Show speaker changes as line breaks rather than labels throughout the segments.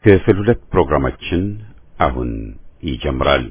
ክፍል ሁለት ፕሮግራማችን አሁን ይጀምራል።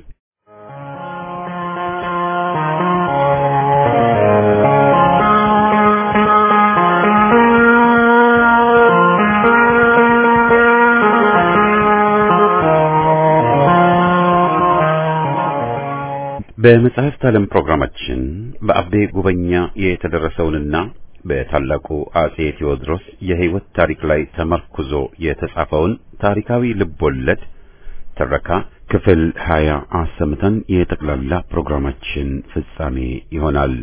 በመጽሐፍት ዓለም ፕሮግራማችን በአቤ ጉበኛ የተደረሰውንና በታላቁ አጼ ቴዎድሮስ የሕይወት ታሪክ ላይ ተመርኩዞ የተጻፈውን ታሪካዊ ልቦለድ ትረካ ክፍል ሀያ አሰምተን የጠቅላላ ፕሮግራማችን ፍጻሜ ይሆናል።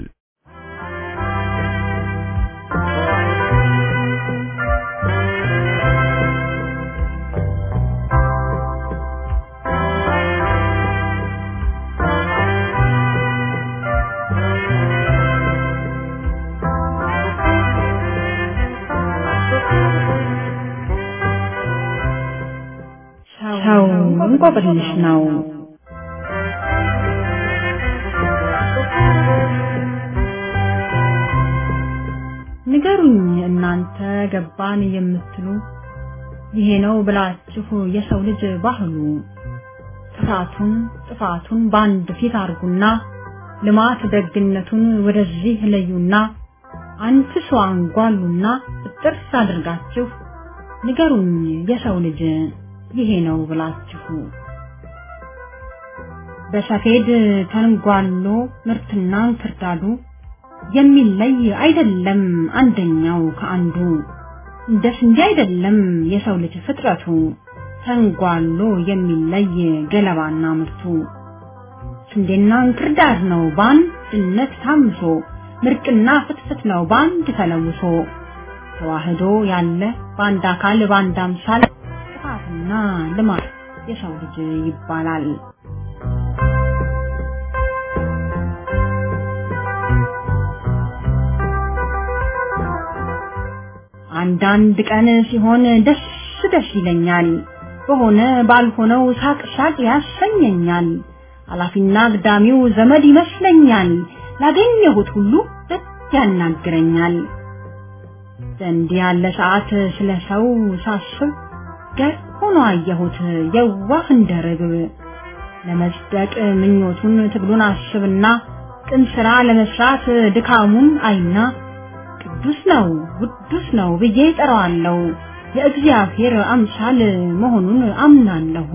ሰው እንቆቅልሽ ነው። ንገሩኝ እናንተ ገባን የምትሉ ይሄ ነው ብላችሁ የሰው ልጅ ባህሉ ጥፋቱን ጥፋቱን በአንድ ፊት አርጉና ልማት ደግነቱን ወደዚህ ለዩና አንድ ሰው አንጓሉና ጥርስ አድርጋችሁ ንገሩኝ የሰው ልጅ ይሄ ነው ብላችሁ በሰፌድ ተንጓሎ ምርትና እንክርዳዱ የሚለይ አይደለም አንደኛው ከአንዱ እንደ ስንዴ አይደለም የሰው ልጅ ፍጥረቱ ተንጓሎ የሚለይ ገለባና ምርቱ ስንዴና እንክርዳድ ነው በአንድነት ታምሶ ምርቅና ፍትፍት ነው በአንድ ተለውሶ ተዋህዶ ያለ በአንድ አካል በአንድ አምሳል ጥፋትና ልማት የሰው ልጅ ይባላል። አንዳንድ ቀን ሲሆን ደስ ደስ ይለኛል፣ በሆነ ባልሆነው ሳቅ ሳቅ ያሰኘኛል። አላፊና አግዳሚው ዘመድ ይመስለኛል፣ ላገኘሁት ሁሉ ደስ ያናግረኛል። በእንዲህ ያለ ሰዓት ስለ ሰው ሳስብ ገር ሆኖ አየሁት የዋህ እንደ ርግብ ለመጽደቅ ምኞቱን ትግሉን አስብና ቅን ስራ ለመስራት ድካሙን አይና ቅዱስ ነው ውዱስ ነው ብዬ ጠራዋለሁ የእግዚአብሔር አምሳል መሆኑን አምናለሁ።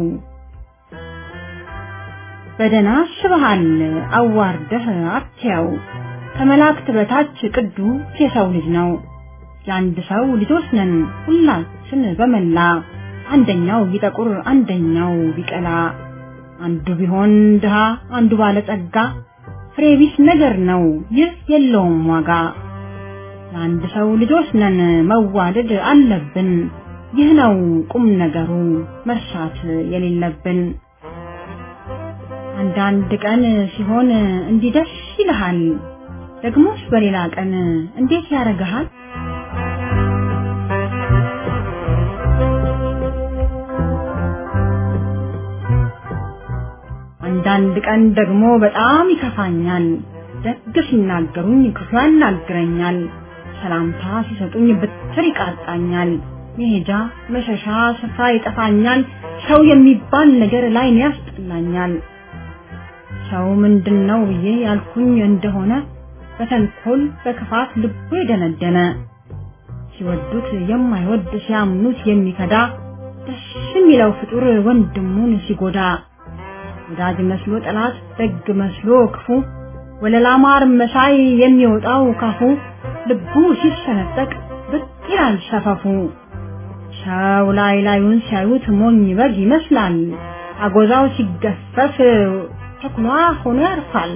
በደና አስበሃል አዋርደህ አትያው ከመላእክት በታች ቅዱስ የሰው ልጅ ነው። የአንድ ሰው ልጆች ነን ሁላችን በመላ አንደኛው ቢጠቁር አንደኛው ቢቀላ አንዱ ቢሆን ድሃ አንዱ ባለጸጋ ፍሬ ቢስ ነገር ነው ይህ የለውም ዋጋ። የአንድ ሰው ልጆች ነን መዋደድ አለብን ይህ ነው ቁም ነገሩ መርሳት የሌለብን። አንዳንድ ቀን ሲሆን እንዲህ ደስ ይልሃል፣ ደግሞስ በሌላ ቀን እንዴት ያረግሃል? አንዳንድ ቀን ደግሞ በጣም ይከፋኛል። ደግ ሲናገሩኝ ክፉ ያናግረኛል። ሰላምታ ሲሰጡኝ ብትር ይቃጣኛል። መሄጃ መሸሻ ስፍራ ይጠፋኛል። ሰው የሚባል ነገር ላይ ያስጠላኛል። ሰው ምንድን ነው ብዬ ያልኩኝ እንደሆነ በተንኮል በክፋት ልቡ የደነደነ ሲወዱት የማይወድ ሲያምኑት የሚከዳ ደስ የሚለው ፍጡር ወንድሙን ሲጎዳ ወዳጅ መስሎ ጠላት ደግ መስሎ ክፉ ወለላ ማር መሳይ የሚወጣው ካፉ ልቡ ሲሰነጠቅ ብቅ ይላል ሰፈፉ። ሰው ላይ ላዩን ሲያዩት ሞኝ በግ ይመስላል። አጎዛው ሲገፈፍ ተኩላ ሆኖ ያርፋል።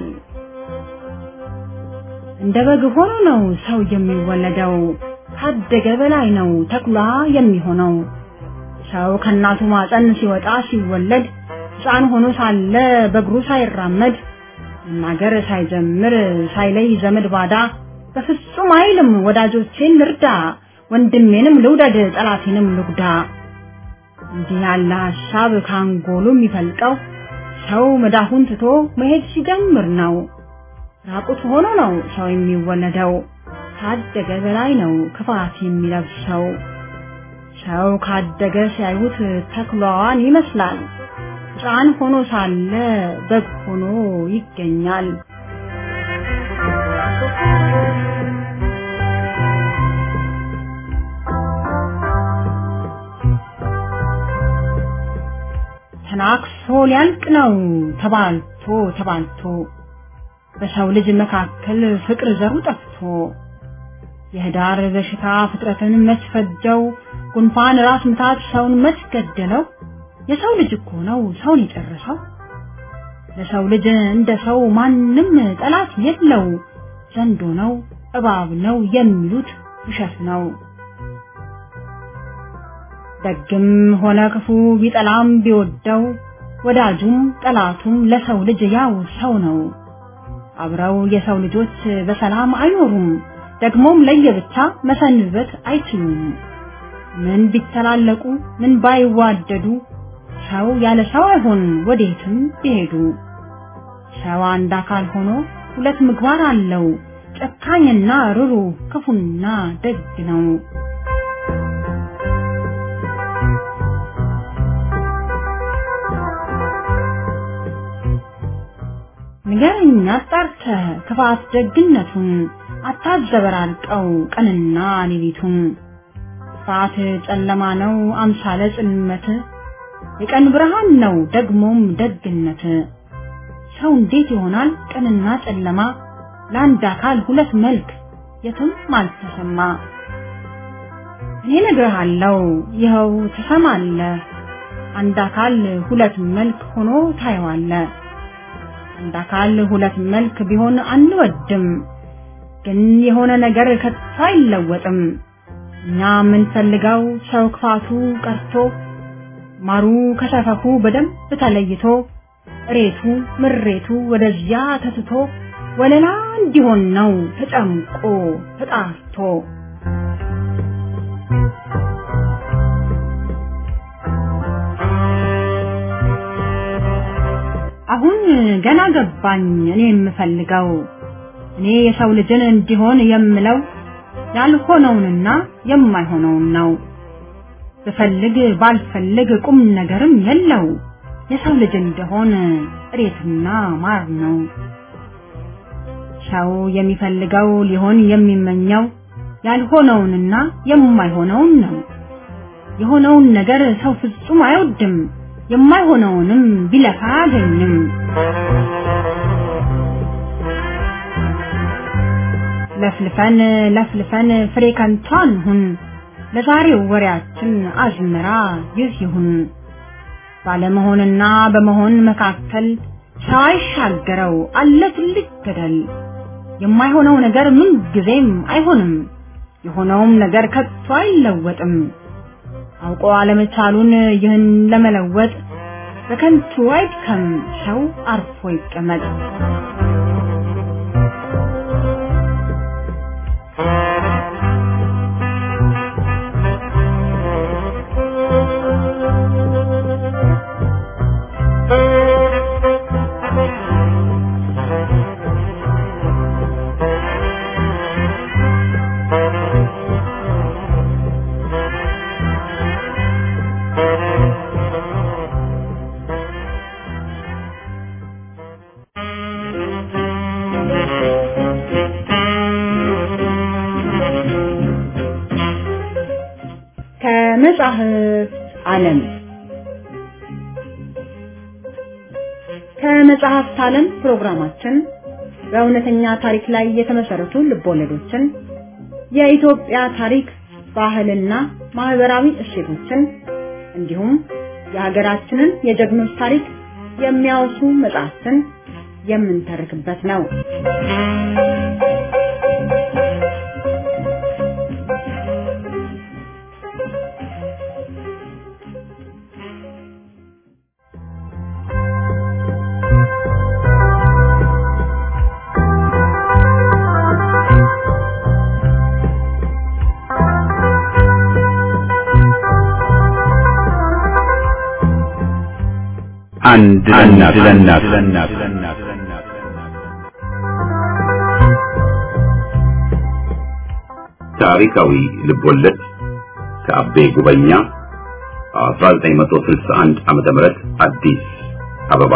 እንደ በግ ሆኖ ነው ሰው የሚወለደው። ካደገ በላይ ነው ተኩላ የሚሆነው። ሰው ከእናቱ ማፀን ሲወጣ ሲወለድ ሕፃን ሆኖ ሳለ በእግሩ ሳይራመድ መናገር ሳይጀምር ሳይለይ ዘመድ ባዳ በፍጹም አይልም ወዳጆቼን ልርዳ፣ ወንድሜንም ልውደድ፣ ጠላቴንም ልጉዳ። እንዲህ ያለ ሀሳብ ካንጎሉ የሚፈልቀው ሰው መዳፉን ትቶ መሄድ ሲጀምር ነው። ራቁት ሆኖ ነው ሰው የሚወለደው። ካደገ በላይ ነው ክፋት የሚለብሰው። ሰው ካደገ ሲያዩት ተኩላዋን ይመስላል። ሕፃን ሆኖ ሳለ በግ ሆኖ ይገኛል። ተናክሶ ሊያልቅ ነው ተባልቶ ተባልቶ በሰው ልጅ መካከል ፍቅር ዘሩ ጠፍቶ የህዳር በሽታ ፍጥረትን መስፈጀው ጉንፋን ራስ ምታት ሰውን መስገደለው የሰው ልጅ እኮ ነው ሰውን የጨረሰው ለሰው ልጅ እንደ ሰው ማንም ጠላት የለው ዘንዶ ነው እባብ ነው የሚሉት ውሸት ነው ደግም ሆነ ክፉ ቢጠላም ቢወደው ወዳጁም ጠላቱም ለሰው ልጅ ያው ሰው ነው አብረው የሰው ልጆች በሰላም አይኖሩም ደግሞም ለየብቻ መሰንበት አይችሉም ምን ቢተላለቁ ምን ባይዋደዱ ሰው ያለ ሰው አይሆን ወዴትም ቢሄዱ ሰው አንድ አካል ሆኖ ሁለት ምግባር አለው ጨካኝና ሩሩ ክፉና ደግ ነው ንገረኝ አጣርተህ ክፋት ደግነቱን አታዘበራርቀው ቀንና ሌሊቱን ክፋት ጨለማ ነው አምሳለ ጽልመት የቀን ብርሃን ነው ደግሞም ደግነት ሰው እንዴት ይሆናል ቀንና ጨለማ ለአንድ አካል ሁለት መልክ የትም አልተሰማ እኔ ነግርሃለሁ ይኸው ትሰማለህ አንድ አካል ሁለት መልክ ሆኖ ታየዋለህ አንድ አካል ሁለት መልክ ቢሆን አንወድም ግን የሆነ ነገር ከቶ አይለወጥም እኛ የምንፈልገው ሰው ክፋቱ ቀርቶ ማሩ ከሰፈፉ በደንብ ተለይቶ እሬቱ ምሬቱ ወደዚያ ተትቶ ወለላ እንዲሆን ነው ተጨምቆ ተጣርቶ አሁን ገና ገባኝ እኔ የምፈልገው እኔ የሰው ልጅን እንዲሆን የምለው ያልሆነውንና የማይሆነውን ነው ብፈልግ ባልፈልግ ቁም ነገርም የለው የሰው ልጅ እንደሆን እሬትና ማር ነው ሰው የሚፈልገው ሊሆን የሚመኘው ያልሆነውንና የማይሆነውን ነው የሆነውን ነገር ሰው ፍጹም አይወድም የማይሆነውንም ቢለፋ አያገኝም ለፍልፈን ለፍልፈን ፍሬ ከንቷን ሁን ለዛሬው ወሬያችን አዝመራ ይህ ይሁን ባለመሆንና በመሆን መካከል ሰው አይሻገረው አለ ትልቅ ገደል የማይሆነው ነገር ምን ጊዜም አይሆንም የሆነውም ነገር ከቶ አይለወጥም አውቆ አለመቻሉን ይህን ለመለወጥ በከንቱ አይድከም ሰው አርፎ ይቀመጥ ከመጻሕፍት ዓለም ከመጽሐፍት ዓለም ፕሮግራማችን በእውነተኛ ታሪክ ላይ የተመሰረቱ ልቦለዶችን የኢትዮጵያ ታሪክ ባህልና ማህበራዊ እሴቶችን እንዲሁም የሀገራችንን የጀግኖች ታሪክ የሚያወሱ መጽሐፍትን የምንተርክበት ነው።
አንድ ለእናት ለእናት ታሪካዊ ልቦለድ ከአቤ ጉበኛ 1961 ዓመተ ምህረት አዲስ አበባ።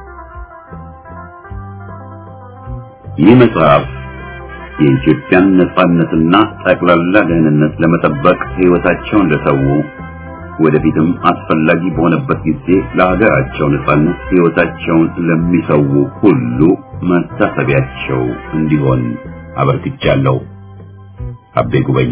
ይህ መጽሐፍ የኢትዮጵያን ነጻነትና ጠቅላላ ደህንነት ለመጠበቅ ሕይወታቸውን ለሰው ወደፊትም አስፈላጊ በሆነበት ጊዜ ለሀገራቸው ነጻነት ሕይወታቸውን ለሚሰው ሁሉ መታሰቢያቸው እንዲሆን አበርክቻለሁ። አቤ ጉበኛ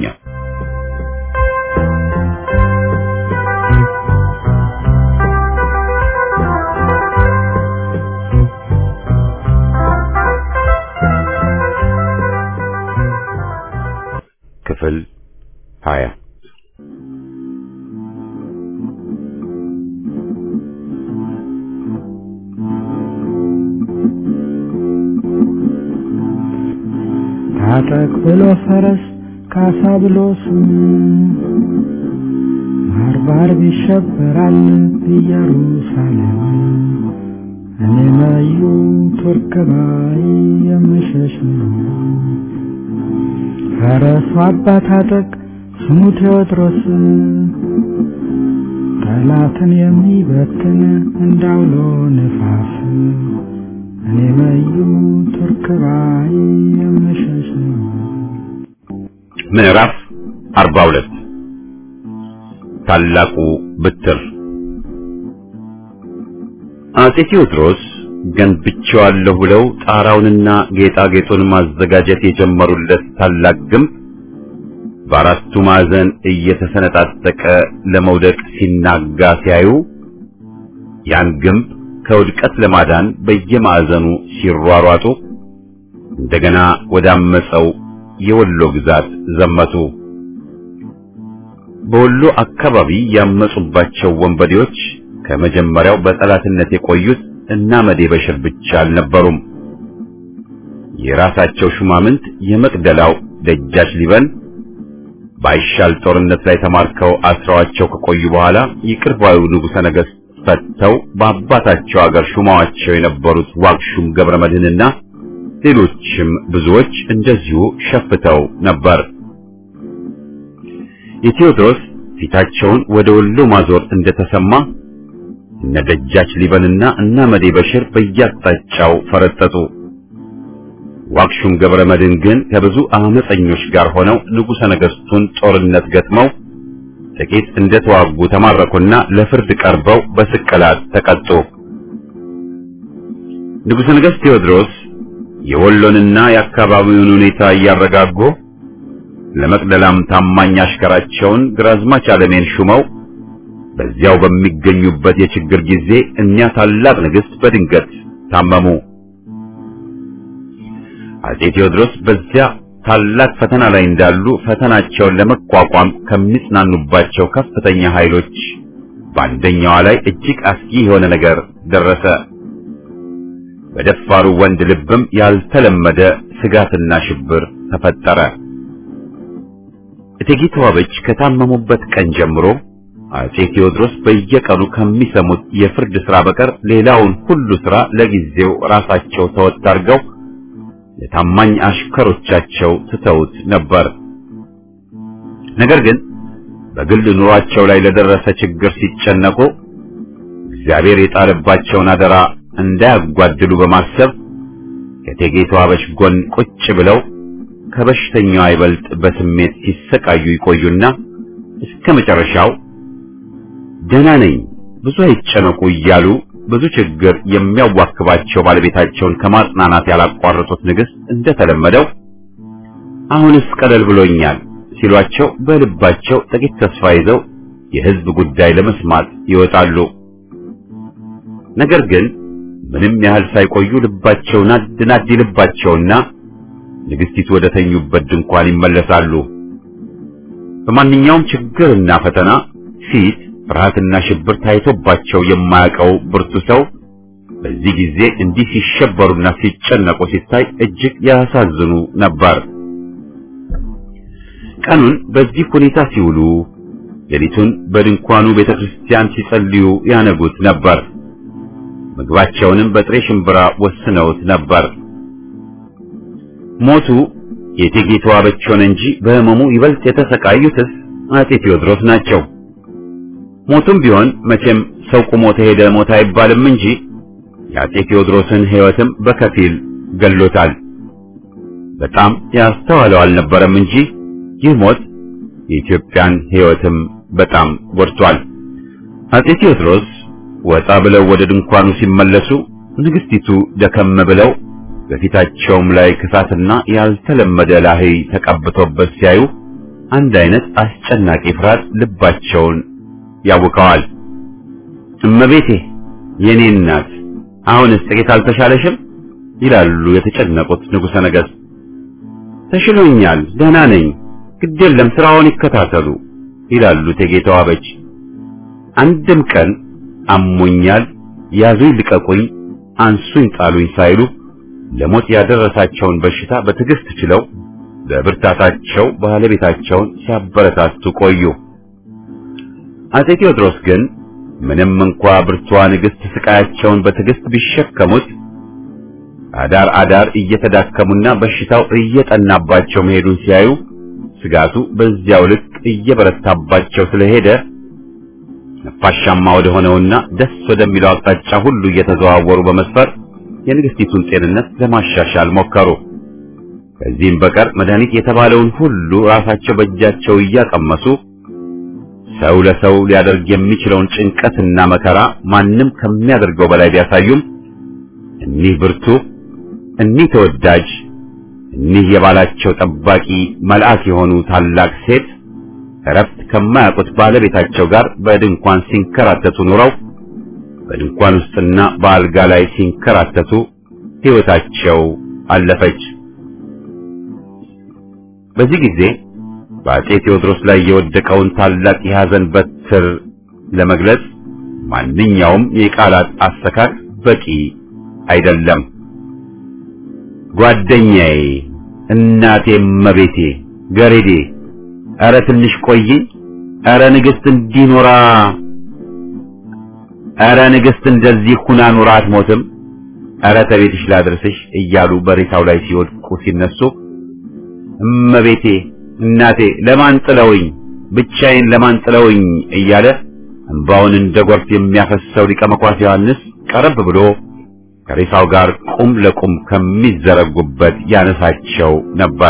ክፍል ሀያ
ታጠቅ ብሎ ፈረስ ካሳ ብሎ ስም ባርባር ይሸበራል ኢየሩሳሌም እኔ መዩ ቱርክ ባይ የምሸሽ ነው። ፈረሱ አባ ታጠቅ ስሙ ቴዎድሮስ ጠላትን የሚበትን እንዳውሎ ነፋስ እኔ መዩ ቱርክ ባይ የምሸሽ ነው።
ምዕራፍ 42 ታላቁ ብትር አጼ ቴዎድሮስ ገንብቼዋለሁ ብለው ጣራውንና ጌጣጌጡን ማዘጋጀት የጀመሩለት ታላቅ ግንብ በአራቱ ማዕዘን እየተሰነጣጠቀ ለመውደቅ ሲናጋ ሲያዩ ያን ግንብ ከውድቀት ለማዳን በየማዕዘኑ ሲሯሯጡ እንደገና ወዳመፀው የወሎ ግዛት ዘመቱ። በወሎ አካባቢ ያመጹባቸው ወንበዴዎች ከመጀመሪያው በጠላትነት የቆዩት እና መዴ በሽር ብቻ አልነበሩም። የራሳቸው ሹማምንት የመቅደላው ደጃች ሊበን ባይሻል ጦርነት ላይ ተማርከው አስረዋቸው ከቆዩ በኋላ ይቅር ባዩ ንጉሠ ነገሥት ፈተው በአባታቸው አገር ሹማዋቸው የነበሩት ዋግሹም ገብረ መድኅንና ሌሎችም ብዙዎች እንደዚሁ ሸፍተው ነበር። የቴዎድሮስ ፊታቸውን ወደ ወሎ ማዞር እንደተሰማ እነ ደጃች ሊበንና እና መዴ በሽር በየአቅጣጫው ፈረጠጡ። ዋክሹም ገብረ መድኅን ግን ከብዙ አመፀኞች ጋር ሆነው ንጉሠ ነገሥቱን ጦርነት ገጥመው ጥቂት እንደተዋጉ ተማረኩና ለፍርድ ቀርበው በስቅላት ተቀጡ። ንጉሠ ነገሥት ቴዎድሮስ የወሎንና የአካባቢውን ሁኔታ እያረጋጉ ለመቅደላም ታማኝ አሽከራቸውን ግራዝማች አለሜን ሹመው በዚያው በሚገኙበት የችግር ጊዜ እኒያ ታላቅ ንግሥት በድንገት ታመሙ። አጼ ቴዎድሮስ በዚያ ታላቅ ፈተና ላይ እንዳሉ ፈተናቸውን ለመቋቋም ከሚጽናኑባቸው ከፍተኛ ኃይሎች በአንደኛዋ ላይ እጅግ አስጊ የሆነ ነገር ደረሰ። በደፋሩ ወንድ ልብም ያልተለመደ ስጋትና ሽብር ተፈጠረ። እቴጌ ተዋበች ከታመሙበት ቀን ጀምሮ አጼ ቴዎድሮስ በየቀኑ ከሚሰሙት የፍርድ ሥራ በቀር ሌላውን ሁሉ ሥራ ለጊዜው ራሳቸው ተወጥ አድርገው ለታማኝ አሽከሮቻቸው ትተውት ነበር። ነገር ግን በግል ኑሯቸው ላይ ለደረሰ ችግር ሲጨነቁ እግዚአብሔር የጣለባቸውን አደራ እንዳያጓድሉ በማሰብ ከእቴጌ ተዋበች ጎን ቁጭ ብለው ከበሽተኛዋ ይበልጥ በስሜት ሲሰቃዩ ይቆዩና እስከ መጨረሻው ደህና ነኝ፣ ብዙ አይጨነቁ እያሉ ብዙ ችግር የሚያዋክባቸው ባለቤታቸውን ከማጽናናት ያላቋረጡት ንግሥት እንደተለመደው አሁንስ ቀለል ብሎኛል ሲሏቸው በልባቸው ጥቂት ተስፋ ይዘው የሕዝብ ጉዳይ ለመስማት ይወጣሉ። ነገር ግን ምንም ያህል ሳይቆዩ ልባቸው ናድ ናድ ይልባቸውና ንግሥቲቱ ወደ ተኙበት ድንኳን ይመለሳሉ። በማንኛውም ችግርና ፈተና ፊት ፍርሃትና ሽብር ታይቶባቸው የማያውቀው ብርቱ ሰው በዚህ ጊዜ እንዲህ ሲሸበሩና ሲጨነቁ ሲታይ እጅግ ያሳዝኑ ነበር። ቀኑን በዚህ ሁኔታ ሲውሉ፣ ሌሊቱን በድንኳኑ ቤተክርስቲያን ሲጸልዩ ያነጉት ነበር። ምግባቸውንም በጥሬ ሽምብራ ወስነውት ነበር። ሞቱ የእቴጌ ተዋበች ሆነ እንጂ በሕመሙ ይበልጥ የተሰቃዩትስ አጼ ቴዎድሮስ ናቸው። ሞቱም ቢሆን መቼም ሰው ቁሞ ተሄደ ሞት አይባልም እንጂ የአጼ ቴዎድሮስን ሕይወትም በከፊል ገሎታል። በጣም ያስተዋለው አልነበረም እንጂ ይህ ሞት የኢትዮጵያን ሕይወትም በጣም ጎድቷል። አጼ ቴዎድሮስ ወጣ ብለው ወደ ድንኳኑ ሲመለሱ ንግስቲቱ ደከም ብለው በፊታቸውም ላይ ክሳትና ያልተለመደ ላህይ ተቀብቶበት ሲያዩ አንድ አይነት አስጨናቂ ፍርሃት ልባቸውን ያውከዋል። እመቤቴ የኔ እናት አሁንስ ጥቂት አልተሻለሽም? ይላሉ የተጨነቁት ንጉሠ ነገሥት። ተሽሎኛል፣ ደህና ነኝ፣ ግድ የለም ስራውን ይከታተሉ ይላሉ እቴጌ ተዋበች። አንድም ቀን አሞኛል፣ ያዙኝ፣ ልቀቁኝ፣ አንሱኝ፣ ጣሉኝ ሳይሉ ለሞት ያደረሳቸውን በሽታ በትዕግስት ችለው በብርታታቸው ባለቤታቸውን ሲያበረታቱ ቆዩ። አጼ ቴዎድሮስ ግን ምንም እንኳ ብርቷ ንግሥት ስቃያቸውን በትዕግስት ቢሸከሙት አዳር አዳር እየተዳከሙና በሽታው እየጠናባቸው መሄዱን ሲያዩ ስጋቱ በዚያው ልክ እየበረታባቸው ስለሄደ ነፋሻማ ወደ ሆነውና ደስ ወደሚለው አቅጣጫ ሁሉ እየተዘዋወሩ በመስፈር የንግስቲቱን ጤንነት ለማሻሻል ሞከሩ። ከዚህም በቀር መድኃኒት የተባለውን ሁሉ ራሳቸው በእጃቸው እያቀመሱ ሰው ለሰው ሊያደርግ የሚችለውን ጭንቀትና መከራ ማንም ከሚያደርገው በላይ ቢያሳዩም እኒህ ብርቱ፣ እኒህ ተወዳጅ፣ እኒህ የባላቸው ጠባቂ መልአክ የሆኑ ታላቅ ሴት እረፍት ከማያውቁት ባለቤታቸው ጋር በድንኳን ሲንከራተቱ ኑረው በድንኳን ውስጥና በአልጋ ላይ ሲንከራተቱ ሕይወታቸው አለፈች። በዚህ ጊዜ በአጼ ቴዎድሮስ ላይ የወደቀውን ታላቅ የሐዘን በትር ለመግለጽ ማንኛውም የቃላት አሰካክ በቂ አይደለም። ጓደኛዬ፣ እናቴ፣ መቤቴ፣ ገሬዴ፣ ኧረ ትንሽ ቆይኝ፣ ኧረ ንግሥት እንዲኖራ ኧረ ንግሥት እንደዚህ ሁና ኑራ አትሞትም፣ ኧረ ተቤትሽ ላድርስሽ እያሉ በሬሳው ላይ ሲወድቁ ሲነሱ እመቤቴ እናቴ ለማን ጥለውኝ ብቻዬን ለማን ጥለውኝ እያለ እንባውን እንደ ጎርፍ የሚያፈሰው ሊቀ መኳስ ዮሐንስ ቀረብ ብሎ ከሬሳው ጋር ቁም ለቁም ከሚዘረጉበት ያነሳቸው ነበር።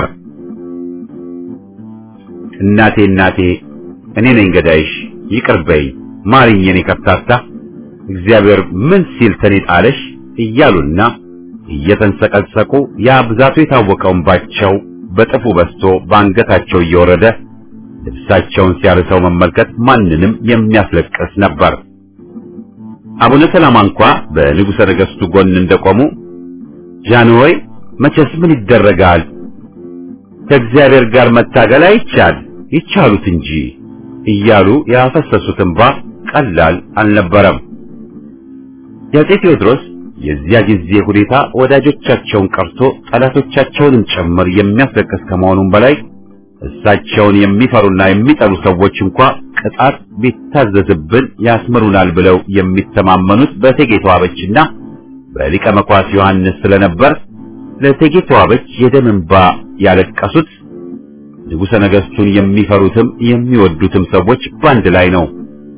እናቴ እናቴ እኔ ነኝ ገዳይሽ፣ ይቅር በይ ማሪኝ፣ የኔ ከፍታታ እግዚአብሔር ምን ሲል ተኔ ጣለሽ እያሉና እየተንሰቀሰቁ ያ ብዛቱ የታወቀው እንባቸው በጥፉ በስቶ በአንገታቸው እየወረደ ልብሳቸውን ሲያርሰው መመልከት ማንንም የሚያስለቅስ ነበር። አቡነ ሰላማ እንኳ በንጉሠ ነገሥቱ ጎን እንደቆሙ ጃንሆይ መቼስ ምን ይደረጋል ከእግዚአብሔር ጋር መታገል አይቻል ይቻሉት እንጂ እያሉ ያፈሰሱት እንባ ቀላል አልነበረም። የአፄ ቴዎድሮስ የዚያ ጊዜ ሁኔታ ወዳጆቻቸውን ቀርቶ ጠላቶቻቸውንም ጭምር የሚያስለቅስ ከመሆኑም በላይ እሳቸውን የሚፈሩና የሚጠሉ ሰዎች እንኳ ቅጣት ቢታዘዝብን ያስምሩናል ብለው የሚተማመኑት በእቴጌ ተዋበችና በሊቀ መኳስ ዮሐንስ ስለነበር ለእቴጌ ተዋበች የደም እንባ ያለቀሱት ንጉሠ ነገሥቱን የሚፈሩትም የሚወዱትም ሰዎች በአንድ ላይ ነው።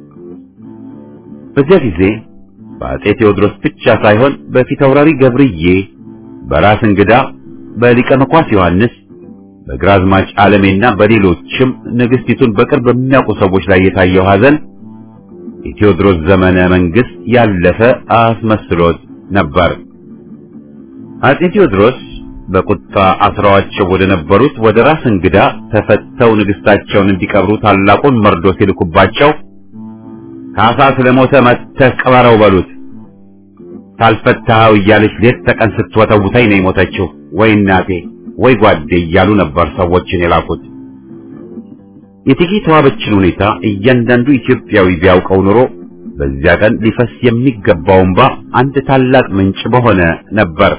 በዚያ ጊዜ በአፄ ቴዎድሮስ ብቻ ሳይሆን በፊታውራሪ ገብርዬ፣ በራስ እንግዳ፣ በሊቀ መኳስ ዮሐንስ፣ በግራዝማች ዓለሜና በሌሎችም ንግሥቲቱን በቅርብ በሚያውቁ ሰዎች ላይ የታየው ሐዘን የቴዎድሮስ ዘመነ መንግሥት ያለፈ አስመስሎት ነበር። አፄ ቴዎድሮስ በቁጣ አስረዋቸው ወደ ነበሩት ወደ ራስ እንግዳ ተፈተው ንግሥታቸውን እንዲቀብሩ ታላቁን መርዶ ሲልኩባቸው ካሳ ስለሞተ መጥተህ ቅበረው በሉት፣ ታልፈታኸው እያለች ሌት ተቀን ስትወተውተኝ ነው የሞተችው፣ ወይ እናቴ ወይ ጓዴ እያሉ ነበር ሰዎችን የላኩት። የእቴጌ ተዋበችን ሁኔታ እያንዳንዱ ኢትዮጵያዊ ቢያውቀው ኑሮ በዚያ ቀን ሊፈስ የሚገባው እንባ አንድ ታላቅ ምንጭ በሆነ ነበር።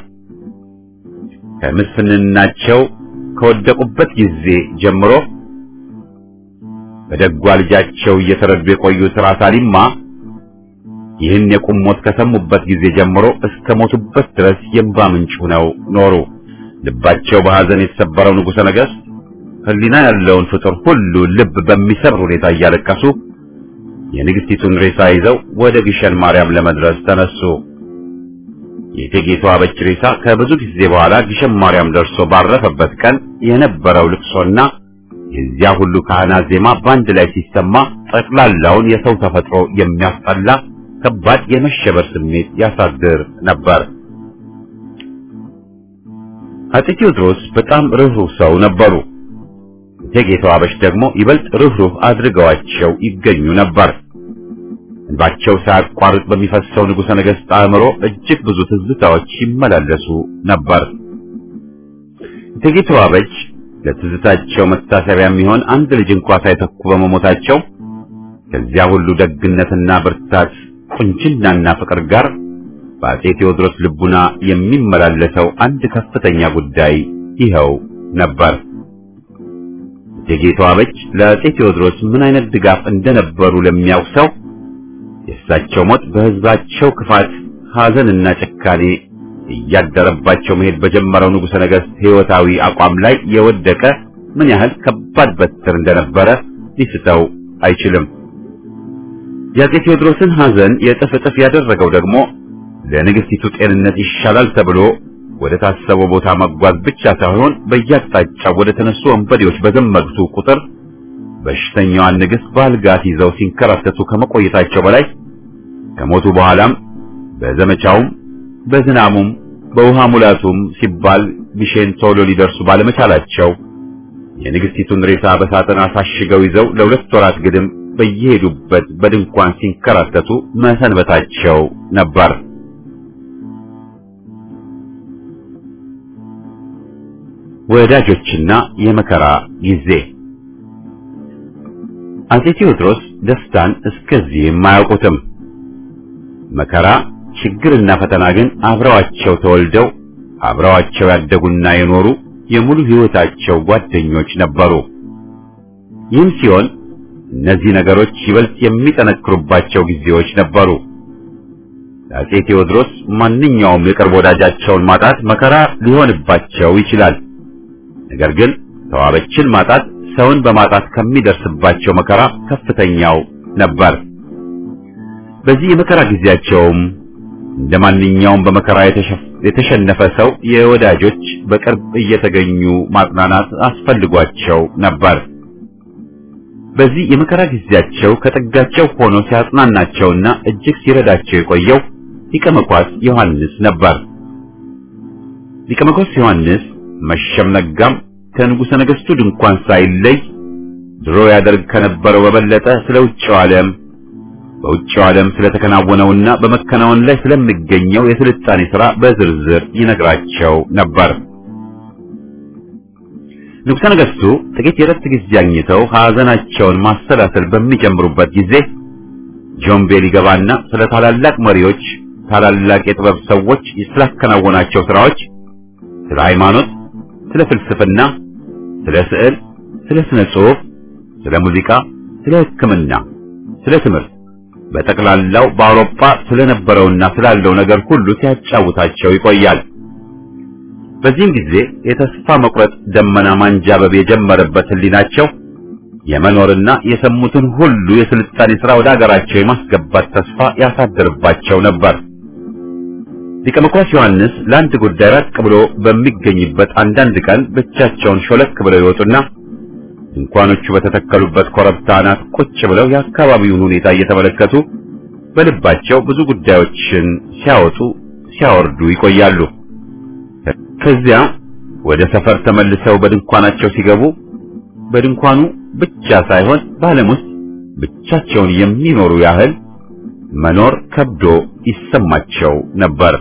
ከምስፍንናቸው ከወደቁበት ጊዜ ጀምሮ በደጓ ልጃቸው እየተረዱ የቆዩት ራስ አሊማ ይህን የቁም ሞት ከሰሙበት ጊዜ ጀምሮ እስከ ሞቱበት ድረስ የእንባ ምንጭ ሆነው ኖሩ። ልባቸው በሐዘን የተሰበረው ንጉሠ ነገሥት ሕሊና ያለውን ፍጡር ሁሉ ልብ በሚሰብር ሁኔታ እያለቀሱ የንግሥቲቱን ሬሳ ይዘው ወደ ግሸን ማርያም ለመድረስ ተነሱ። የእቴጌቷ አበች ሬሳ ከብዙ ጊዜ በኋላ ግሸን ማርያም ደርሶ ባረፈበት ቀን የነበረው ልቅሶና የዚያ ሁሉ ካህናት ዜማ በአንድ ላይ ሲሰማ ጠቅላላውን የሰው ተፈጥሮ የሚያስጠላ ከባድ የመሸበር ስሜት ያሳድር ነበር። አፄ ቴዎድሮስ በጣም ርኅሩህ ሰው ነበሩ። እቴጌቷ አበሽ ደግሞ ይበልጥ ርኅሩህ አድርገዋቸው ይገኙ ነበር። እንባቸው ሳያቋርጥ በሚፈሰው ንጉሠ ነገሥት አእምሮ እጅግ ብዙ ትዝታዎች ይመላለሱ ነበር። እቴጌቷ አበች ለትዝታቸው መታሰቢያ የሚሆን አንድ ልጅ እንኳ ሳይተኩ በመሞታቸው ከዚያ ሁሉ ደግነትና ብርታት ቁንጅናና ፍቅር ጋር በአፄ ቴዎድሮስ ልቡና የሚመላለሰው አንድ ከፍተኛ ጉዳይ ይኸው ነበር። እቴጌቷ አበች ለአፄ ቴዎድሮስ ምን አይነት ድጋፍ እንደነበሩ ለሚያውቅ ሰው የእሳቸው ሞት በሕዝባቸው ክፋት፣ ሐዘንና ጭካኔ እያደረባቸው መሄድ በጀመረው ንጉሠ ነገሥት ሕይወታዊ አቋም ላይ የወደቀ ምን ያህል ከባድ በትር እንደነበረ ሊስተው አይችልም። የአፄ ቴዎድሮስን ሐዘን የእጥፍ እጥፍ ያደረገው ደግሞ ለንግሥቲቱ ጤንነት ይሻላል ተብሎ ወደ ታሰበው ቦታ መጓዝ ብቻ ሳይሆን በየአቅጣጫው ወደ ተነሱ ወንበዴዎች በዘመቱ ቁጥር በሽተኛዋን ንግሥት በአልጋት ይዘው ሲንከራተቱ ከመቆየታቸው በላይ ከሞቱ በኋላም በዘመቻውም በዝናሙም በውሃ ሙላቱም ሲባል ግሸን ቶሎ ሊደርሱ ባለመቻላቸው የንግሥቲቱን ሬሳ በሳጥን አሳሽገው ይዘው ለሁለት ወራት ግድም በየሄዱበት በድንኳን ሲንከራተቱ መሰንበታቸው ነበር። ወዳጆችና የመከራ ጊዜ አፄ ቴዎድሮስ ደስታን እስከዚህም አያውቁትም። መከራ ችግርና ፈተና ግን አብረዋቸው ተወልደው አብረዋቸው ያደጉና የኖሩ የሙሉ ሕይወታቸው ጓደኞች ነበሩ። ይህም ሲሆን እነዚህ ነገሮች ይበልጥ የሚጠነክሩባቸው ጊዜዎች ነበሩ። ለአፄ ቴዎድሮስ ማንኛውም የቅርብ ወዳጃቸውን ማጣት መከራ ሊሆንባቸው ይችላል። ነገር ግን ተዋበችን ማጣት ሰውን በማጣት ከሚደርስባቸው መከራ ከፍተኛው ነበር። በዚህ የመከራ ጊዜያቸውም እንደ ማንኛውም በመከራ የተሸነፈ ሰው የወዳጆች በቅርብ እየተገኙ ማጽናናት አስፈልጓቸው ነበር። በዚህ የመከራ ጊዜያቸው ከጥጋቸው ሆኖ ሲያጽናናቸውና እጅግ ሲረዳቸው የቆየው ሊቀ መኳስ ዮሐንስ ነበር። ሊቀ መኳስ ዮሐንስ መሸም ነጋም ከንጉሠ ነገሥቱ ድንኳን ሳይለይ ድሮ ያደርግ ከነበረው በበለጠ ስለ ውጭው ዓለም በውጭው ዓለም ስለተከናወነውና በመከናወን ላይ ስለሚገኘው የስልጣኔ ሥራ በዝርዝር ይነግራቸው ነበር። ንጉሠ ነገሥቱ ጥቂት የረፍት ጊዜ አግኝተው ሐዘናቸውን ማሰላሰል በሚጀምሩበት ጊዜ ጆምቤል ይገባና ስለ ታላላቅ መሪዎች፣ ታላላቅ የጥበብ ሰዎች ስላከናወናቸው ሥራዎች፣ ስለ ሃይማኖት፣ ስለ ፍልስፍና፣ ስለ ስዕል፣ ስለ ስነ ጽሑፍ፣ ስለ ሙዚቃ፣ ስለ ሕክምና፣ ስለ ትምህርት በጠቅላላው በአውሮፓ ስለነበረውና ስላለው ነገር ሁሉ ሲያጫውታቸው ይቆያል። በዚህም ጊዜ የተስፋ መቁረጥ ደመና ማንጃበብ የጀመረበት ሕሊናቸው የመኖርና የሰሙትን ሁሉ የስልጣኔ ሥራ ወደ አገራቸው የማስገባት ተስፋ ያሳድርባቸው ነበር። ሊቀ መኳስ ዮሐንስ ለአንድ ጉዳይ ራቅ ብሎ በሚገኝበት አንዳንድ ቀን ብቻቸውን ሾለክ ብለው ይወጡና ድንኳኖቹ በተተከሉበት ኮረብታ አናት ቁጭ ብለው የአካባቢውን ሁኔታ እየተመለከቱ በልባቸው ብዙ ጉዳዮችን ሲያወጡ ሲያወርዱ ይቆያሉ። ከዚያ ወደ ሰፈር ተመልሰው በድንኳናቸው ሲገቡ በድንኳኑ ብቻ ሳይሆን በዓለም ውስጥ ብቻቸውን የሚኖሩ ያህል መኖር ከብዶ ይሰማቸው ነበር።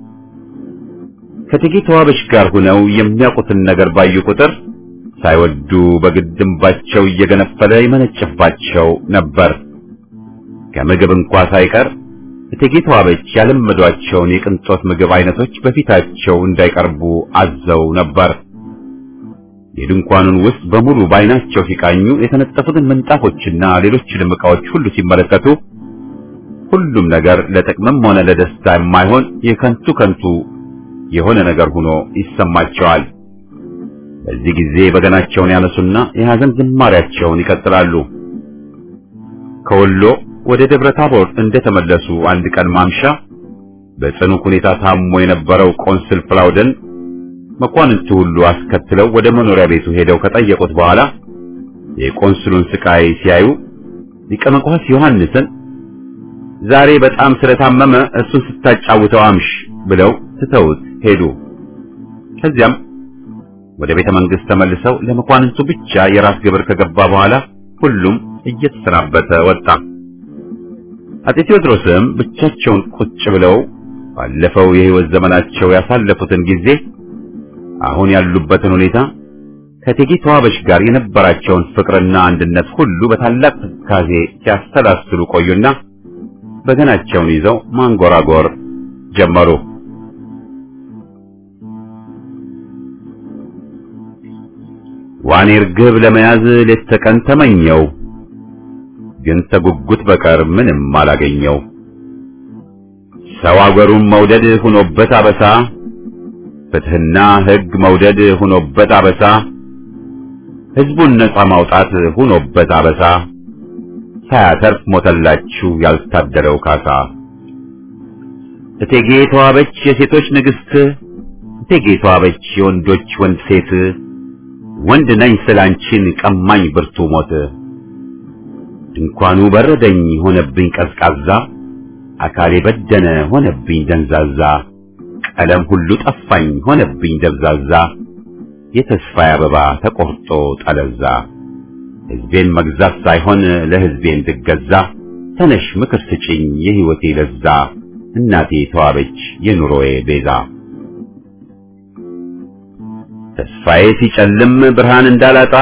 ከእቴጌ ተዋበች ጋር ሆነው የሚያውቁትን ነገር ባዩ ቁጥር ሳይወዱ በግድ እንባቸው እየገነፈለ ይመነጭባቸው ነበር። ከምግብ እንኳ ሳይቀር እቴጌ ተዋበች ያለመዷቸውን የቅንጦት ምግብ አይነቶች በፊታቸው እንዳይቀርቡ አዘው ነበር። የድንኳኑን ውስጥ በሙሉ በዓይናቸው ሲቃኙ የተነጠፉትን ምንጣፎችና ሌሎችንም ዕቃዎች ሁሉ ሲመለከቱ ሁሉም ነገር ለጥቅምም ሆነ ለደስታ የማይሆን የከንቱ ከንቱ የሆነ ነገር ሆኖ ይሰማቸዋል። በዚህ ጊዜ በገናቸውን ያነሱና የሐዘን ዝማሪያቸውን ይቀጥላሉ። ከወሎ ወደ ደብረ ታቦር እንደተመለሱ አንድ ቀን ማምሻ በጽኑ ሁኔታ ታሞ የነበረው ቆንስል ፍላውደን መኳንንቱ ሁሉ አስከትለው ወደ መኖሪያ ቤቱ ሄደው ከጠየቁት በኋላ የቆንስሉን ስቃይ ሲያዩ ሊቀ መኳስ ዮሐንስን ዛሬ በጣም ስለታመመ እሱን ስታጫውተው አምሽ ብለው ትተውት ሄዱ። ከዚያም ወደ ቤተ መንግስት ተመልሰው ለመኳንንቱ ብቻ የራስ ግብር ከገባ በኋላ ሁሉም እየተሰናበተ ወጣ። አጤ ቴዎድሮስም ብቻቸውን ቁጭ ብለው ባለፈው የሕይወት ዘመናቸው ያሳለፉትን ጊዜ አሁን ያሉበትን ሁኔታ ከእቴጌ ተዋበሽ ጋር የነበራቸውን ፍቅርና አንድነት ሁሉ በታላቅ ትካዜ ሲያሰላስሉ ቆዩና በገናቸውን ይዘው ማንጎራጎር ጀመሩ። ዋኔ ርግብ ለመያዝ ሌት ተቀን ተመኘው፣ ግን ተጉጉት በቀር ምንም አላገኘው። ሰው አገሩን መውደድ ሆኖበት አበሳ፣ ፍትሕና ሕግ መውደድ ሆኖበት አበሳ፣ ሕዝቡን ነጻ ማውጣት ሆኖበት አበሳ፣ ሳያተርፍ ሞተላችሁ ያልታደለው ካሳ። እቴጌ ተዋበች የሴቶች ንግሥት፣ እቴጌ ተዋበች የወንዶች ወንድ ሴት፣ ወንድ ነኝ ስላንቺን ቀማኝ ብርቱ ሞት። ድንኳኑ በረደኝ ሆነብኝ ቀዝቃዛ፣ አካሌ በደነ ሆነብኝ ደንዛዛ፣ ቀለም ሁሉ ጠፋኝ ሆነብኝ ደብዛዛ፣ የተስፋዬ አበባ ተቆርጦ ጠለዛ። ሕዝቤን መግዛት ሳይሆን ለሕዝቤ እንድገዛ፣ ተነሽ ምክር ስጭኝ የሕይወቴ ለዛ፣ እናቴ ተዋበች የኑሮዬ ቤዛ። ተስፋዬ ሲጨልም ብርሃን እንዳላጣ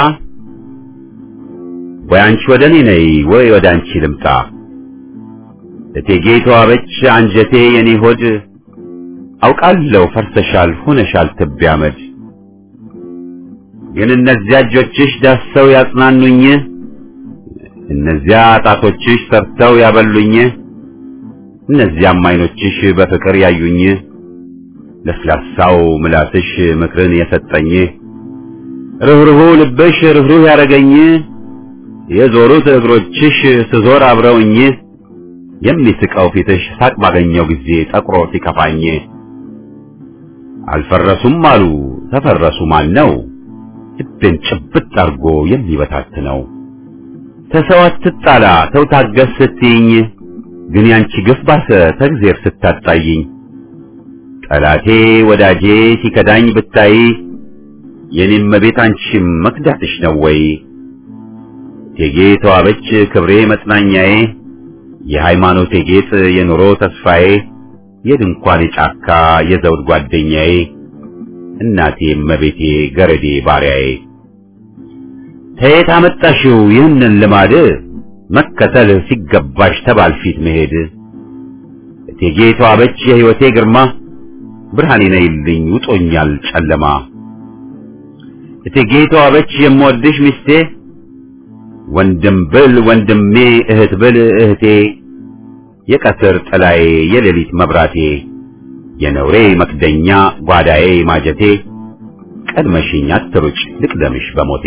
ወይ አንቺ ወደ እኔ ነይ ወይ ወደ አንቺ ልምጣ። እቴጌ ተዋበች አንጀቴ የኔ ሆድ አውቃለሁ ፈርሰሻል ሆነሻል ትቢያ አመድ። ግን እነዚያ እጆችሽ ዳሰው ያጽናኑኝ፣ እነዚያ ጣቶችሽ ሰርተው ያበሉኝ፣ እነዚያም ዓይኖችሽ በፍቅር ያዩኝ፣ ለስላሳው ምላስሽ ምክርን የሰጠኝ፣ ርኅሩሁ ልብሽ ርኅሩህ ያረገኝ፣ የዞሩት እግሮችሽ ስዞር አብረውኝ፣ የሚስቀው ፊትሽ ሳቅ ባገኘው ጊዜ ጠቁሮ ሲከፋኝ፣ አልፈረሱም አሉ ተፈረሱ ማን ነው ልቤን ጭብጥ አርጎ የሚበታትነው ተሰው አትጣላ ተው ታገስ ስትይኝ ግን ያንቺ ግፍ ባሰ ተግዜር ስታጣይኝ ጠላቴ ወዳጄ ሲከዳኝ ብታይ የኔም መቤት አንቺም መክዳትሽ ነው ወይ እቴጌ ተዋበች ክብሬ መጽናኛዬ የሃይማኖቴ ጌጥ የኑሮ ተስፋዬ የድንኳኔ ጫካ የዘውድ ጓደኛዬ እናቴ እመቤቴ ገረዴ ባሪያዬ ተየት አመጣሽው ይህንን ልማድ መከተል ሲገባሽ ተባል ፊት መሄድ እቴጌ ተዋበች የሕይወቴ ግርማ ብርሃኔ ነይልኝ ውጦኛል ጨለማ እቴጌ ተዋበች የምወድሽ ሚስቴ ወንድም ብል ወንድሜ እህት ብል እህቴ የቀትር ጥላዬ የሌሊት መብራቴ የነውሬ መክደኛ ጓዳዬ ማጀቴ ቀድመሽኝ አትሩጭ ልቅደምሽ በሞቴ።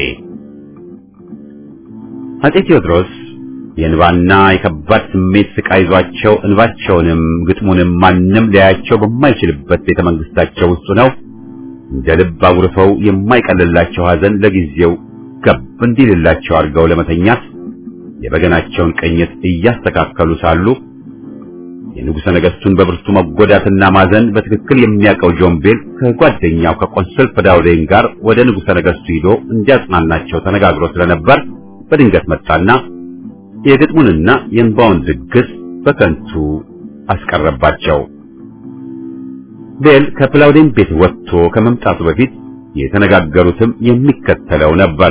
አጤ ቴዎድሮስ የእንባና የከባድ ስሜት ስቃይ ይዟቸው እንባቸውንም ግጥሙንም ማንም ሊያያቸው በማይችልበት ቤተ መንግስታቸው ውስጥ ነው እንደ ልብ አጉርፈው የማይቀልላቸው ሐዘን ለጊዜው ገብ እንዲልላቸው አድርገው ለመተኛት የበገናቸውን ቅኝት እያስተካከሉ ሳሉ የንጉሠ ነገሥቱን በብርቱ መጎዳትና ማዘን በትክክል የሚያውቀው ጆምቤል ከጓደኛው ከቆንስል ፍዳውዴን ጋር ወደ ንጉሠ ነገሥቱ ሂዶ እንዲያጽናናቸው ተነጋግሮ ስለነበር በድንገት መጣና የግጥሙንና የእንባውን ድግስ በከንቱ አስቀረባቸው። ቤል ከፕላውዴን ቤት ወጥቶ ከመምጣቱ በፊት የተነጋገሩትም የሚከተለው ነበር።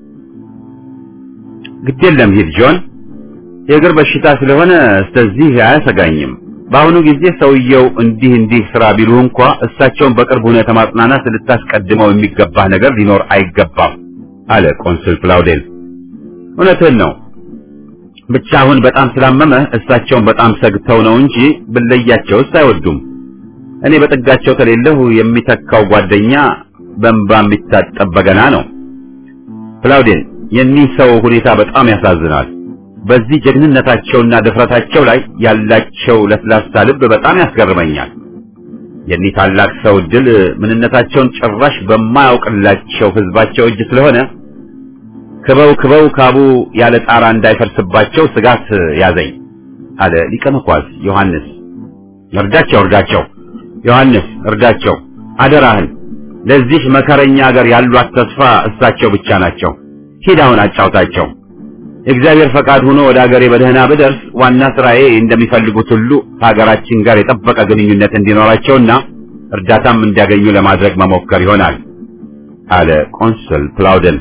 ግድ የለም ሂድ ጆን የእግር በሽታ ስለሆነ ስለዚህ አያሰጋኝም። በአሁኑ ጊዜ ሰውየው እንዲህ እንዲህ ስራ ቢሉህ እንኳ እሳቸውን በቅርብ ሁኔታ ማጽናናት ልታስቀድመው የሚገባህ ነገር ሊኖር አይገባም አለ ቆንስል ፕላውዴን። እውነትህን ነው። ብቻ አሁን በጣም ስላመመ እሳቸውን በጣም ሰግተው ነው እንጂ ብለያቸውስ አይወዱም። እኔ በጥጋቸው ከሌለሁ የሚተካው ጓደኛ በእንባ የሚታጠብ በገና ነው። ፕላውዴን የኒህ ሰው ሁኔታ በጣም ያሳዝናል። በዚህ ጀግንነታቸውና ድፍረታቸው ላይ ያላቸው ለስላሳ ልብ በጣም ያስገርመኛል። የኒህ ታላቅ ሰው ድል ምንነታቸውን ጭራሽ በማያውቅላቸው ህዝባቸው እጅ ስለሆነ ክበው ክበው ካቡ ያለ ጣራ እንዳይፈርስባቸው ስጋት ያዘኝ አለ ሊቀ መኳስ ዮሐንስ። እርዳቸው እርዳቸው፣ ዮሐንስ እርዳቸው፣ አደራህን። ለዚህ መከረኛ ሀገር ያሏት ተስፋ እሳቸው ብቻ ናቸው። ሂድ አሁን አጫውታቸው። የእግዚአብሔር ፈቃድ ሆኖ ወደ ሀገሬ በደህና ብደርስ ዋና ስራዬ እንደሚፈልጉት ሁሉ ከሀገራችን ጋር የጠበቀ ግንኙነት እንዲኖራቸውና እርዳታም እንዲያገኙ ለማድረግ መሞከር ይሆናል አለ ቆንስል ፕላውደን።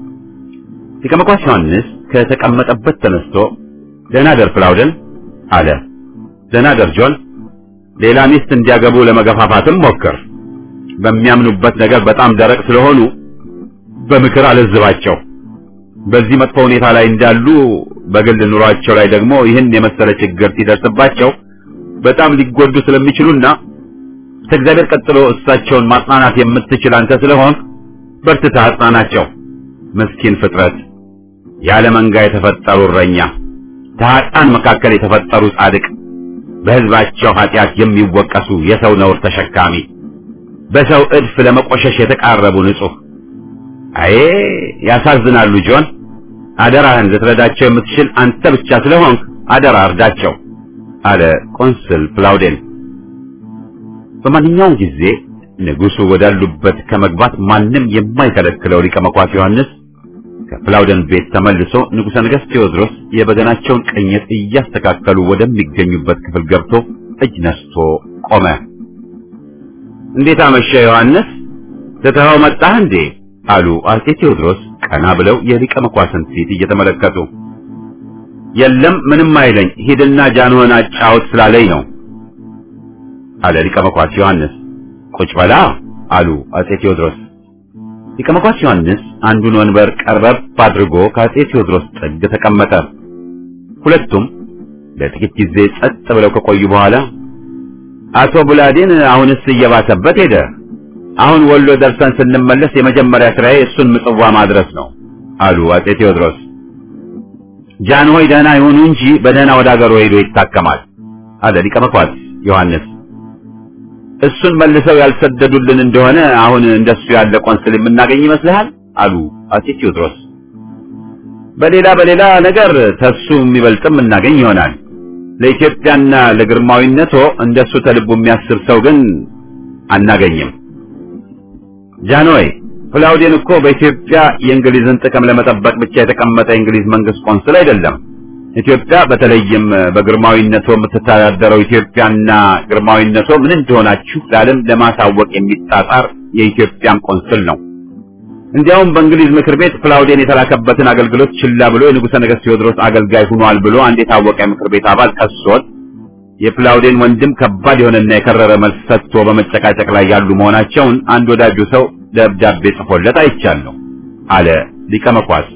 ሊቀ መኳስ ዮሐንስ ከተቀመጠበት ተነስቶ ደህና ደር ፕላውደን አለ። ደህና ደር ጆን። ሌላ ሚስት እንዲያገቡ ለመገፋፋትም ሞክር። በሚያምኑበት ነገር በጣም ደረቅ ስለሆኑ በምክር አለዝባቸው። በዚህ መጥፎ ሁኔታ ላይ እንዳሉ በግል ኑሯቸው ላይ ደግሞ ይህን የመሰለ ችግር ሲደርስባቸው በጣም ሊጎዱ ስለሚችሉና ከእግዚአብሔር ቀጥሎ እሳቸውን ማጽናናት የምትችል አንተ ስለሆን በርትታ አጽናናቸው። ምስኪን ፍጥረት፣ ያለ መንጋ የተፈጠሩ እረኛ፣ ከኃጥአን መካከል የተፈጠሩ ጻድቅ፣ በሕዝባቸው ኃጢአት የሚወቀሱ የሰው ነውር ተሸካሚ፣ በሰው እድፍ ለመቆሸሽ የተቃረቡ ንጹሕ አዬ ያሳዝናሉ። ጆን አደራህን ልትረዳቸው የምትችል አንተ ብቻ ስለሆንክ አደራ እርዳቸው አለ ቆንስል ፕላውዴን። በማንኛውም ጊዜ ንጉሡ ወዳሉበት ከመግባት ማንም የማይከለክለው ሊቀ መኳስ ዮሐንስ ከፕላውደን ቤት ተመልሶ ንጉሠ ነገሥት ቴዎድሮስ የበገናቸውን ቅኝት እያስተካከሉ ወደሚገኙበት ክፍል ገብቶ እጅ ነስቶ ቆመ። እንዴት አመሸ ዮሐንስ? ትተኸው መጣህ እንዴ? አሉ አጼ ቴዎድሮስ ቀና ብለው የሊቀ መኳስን ፊት እየተመለከቱ። የለም ምንም አይለኝ፣ ሂድና ጃንሆን አጫውት ስላለኝ ነው አለ ሊቀ መኳስ ዮሐንስ። ቁጭ በላ አሉ አጼ ቴዎድሮስ። ሊቀ መኳስ ዮሐንስ አንዱን ወንበር ቀርበብ አድርጎ ከአጼ ቴዎድሮስ ጥግ ተቀመጠ። ሁለቱም ለጥቂት ጊዜ ጸጥ ብለው ከቆዩ በኋላ አቶ ቡላዴን አሁንስ እየባሰበት ሄደ አሁን ወሎ ደርሰን ስንመለስ የመጀመሪያ ስራዬ እሱን ምጽዋ ማድረስ ነው አሉ አጼ ቴዎድሮስ። ጃንሆይ ደህና ይሁኑ እንጂ በደህና ወደ አገሩ ሄዶ ይታከማል አለ ሊቀ መኳስ ዮሐንስ። እሱን መልሰው ያልሰደዱልን እንደሆነ አሁን እንደሱ ያለ ቆንስል የምናገኝ ይመስልሃል? አሉ አጼ ቴዎድሮስ። በሌላ በሌላ ነገር ተሱ የሚበልጥም እናገኝ ይሆናል። ለኢትዮጵያና ለግርማዊነቶ እንደሱ ተልቡ የሚያስብ ሰው ግን አናገኝም። ጃንሆይ ፕላውዴን እኮ በኢትዮጵያ የእንግሊዝን ጥቅም ለመጠበቅ ብቻ የተቀመጠ የእንግሊዝ መንግስት ቆንስል አይደለም። ኢትዮጵያ በተለይም በግርማዊነቶ የምትተዳደረው ኢትዮጵያና ግርማዊነቶ ምን እንደሆናችሁ ለዓለም ለማሳወቅ የሚጣጣር የኢትዮጵያም ቆንስል ነው። እንዲያውም በእንግሊዝ ምክር ቤት ፕላውዴን የተላከበትን አገልግሎት ችላ ብሎ የንጉሠ ነገሥት ቴዎድሮስ አገልጋይ ሆኗል ብሎ አንድ የታወቀ የምክር ቤት አባል ከሶት የፕላውዴን ወንድም ከባድ የሆነና የከረረ መልስ ሰጥቶ በመጨቃጨቅ ላይ ያሉ መሆናቸውን አንድ ወዳጁ ሰው ደብዳቤ ጽፎለት አይቻለሁ አለ ሊቀ መኳስ።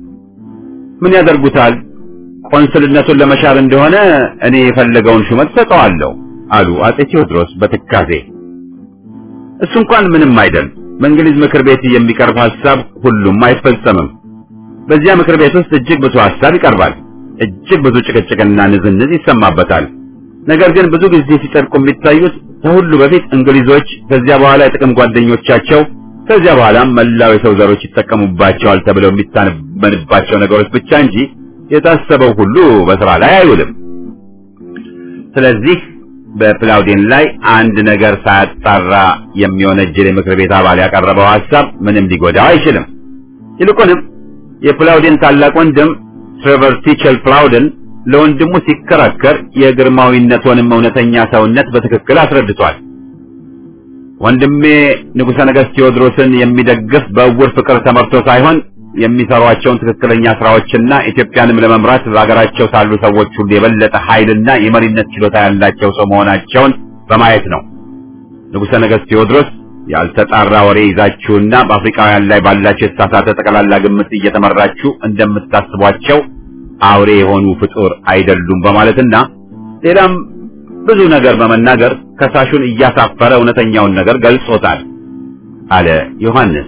ምን ያደርጉታል? ቆንስልነቱን ለመሻር እንደሆነ እኔ የፈለገውን ሹመት ሰጠዋለሁ አሉ አጼ ቴዎድሮስ በትካዜ። እሱ እንኳን ምንም አይደል። በእንግሊዝ ምክር ቤት የሚቀርብ ሐሳብ ሁሉም አይፈጸምም። በዚያ ምክር ቤት ውስጥ እጅግ ብዙ ሐሳብ ይቀርባል። እጅግ ብዙ ጭቅጭቅና ንዝንዝ ይሰማበታል። ነገር ግን ብዙ ጊዜ ሲጸድቁ የሚታዩት ከሁሉ በፊት እንግሊዞች፣ ከዚያ በኋላ የጥቅም ጓደኞቻቸው፣ ከዚያ በኋላም መላው የሰው ዘሮች ይጠቀሙባቸዋል ተብለው የሚታመንባቸው ነገሮች ብቻ እንጂ የታሰበው ሁሉ በስራ ላይ አይውልም። ስለዚህ በፕላውዴን ላይ አንድ ነገር ሳያጣራ የሚወነጀል የምክር ቤት አባል ያቀረበው ሐሳብ ምንም ሊጎዳው አይችልም። ይልቁንም የፕላውዴን ታላቅ ወንድም ትሬቨር ቲቸል ፕላውደን ለወንድሙ ሲከራከር የግርማዊነቱንም እውነተኛ ሰውነት በትክክል አስረድቷል። ወንድሜ ንጉሠ ነገሥት ቴዎድሮስን የሚደግፍ በእውር ፍቅር ተመርቶ ሳይሆን የሚሰሯቸውን ትክክለኛ ስራዎችና ኢትዮጵያንም ለመምራት በሀገራቸው ሳሉ ሰዎች ሁሉ የበለጠ ኃይልና የመሪነት ችሎታ ያላቸው ሰው መሆናቸውን በማየት ነው። ንጉሠ ነገሥት ቴዎድሮስ ያልተጣራ ወሬ ይዛችሁና በአፍሪካውያን ላይ ባላችሁ የተሳሳተ ጠቅላላ ግምት እየተመራችሁ እንደምታስቧቸው አውሬ የሆኑ ፍጡር አይደሉም በማለትና ሌላም ብዙ ነገር በመናገር ከሳሹን እያሳፈረ እውነተኛውን ነገር ገልጾታል። አለ ዮሐንስ።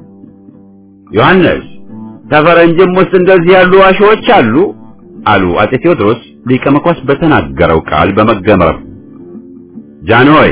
ዮሐንስ ከፈረንጅም ውስጥ እንደዚህ ያሉ ዋሾዎች አሉ አሉ አጼ ቴዎድሮስ ሊቀ መኳስ በተናገረው ቃል በመገረም ጃንሆይ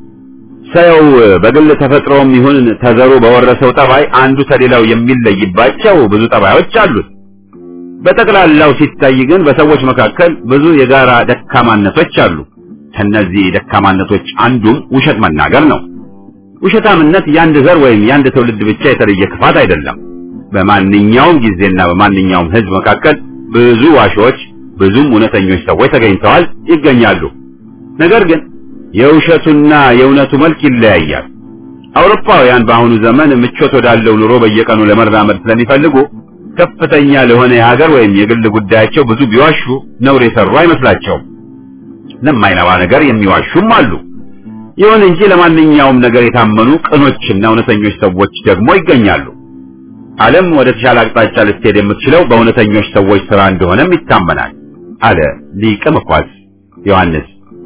ሰው በግል ተፈጥሮም ይሁን ተዘሩ በወረሰው ጠባይ አንዱ ከሌላው የሚለይባቸው ብዙ ጠባዮች አሉት። በጠቅላላው ሲታይ ግን በሰዎች መካከል ብዙ የጋራ ደካማነቶች አሉ። ከነዚህ ደካማነቶች አንዱም ውሸት መናገር ነው። ውሸታምነት የአንድ ዘር ወይም የአንድ ትውልድ ብቻ የተለየ ክፋት አይደለም። በማንኛውም ጊዜና በማንኛውም ሕዝብ መካከል ብዙ ዋሾች፣ ብዙም እውነተኞች ሰዎች ተገኝተዋል፣ ይገኛሉ። ነገር ግን የውሸቱና የእውነቱ መልክ ይለያያል። አውሮፓውያን በአሁኑ ዘመን ምቾት ወዳለው ኑሮ በየቀኑ ለመራመድ ስለሚፈልጉ ከፍተኛ ለሆነ የሀገር ወይም የግል ጉዳያቸው ብዙ ቢዋሹ ነውር የሰሩ አይመስላቸውም። ለማይነባ ነገር የሚዋሹም አሉ። ይሁን እንጂ ለማንኛውም ነገር የታመኑ ቅኖችና እውነተኞች ሰዎች ደግሞ ይገኛሉ። ዓለም ወደ ተሻለ አቅጣጫ ልትሄድ የምትችለው በእውነተኞች ሰዎች ሥራ እንደሆነም ይታመናል አለ ሊቀ መኳስ ዮሐንስ።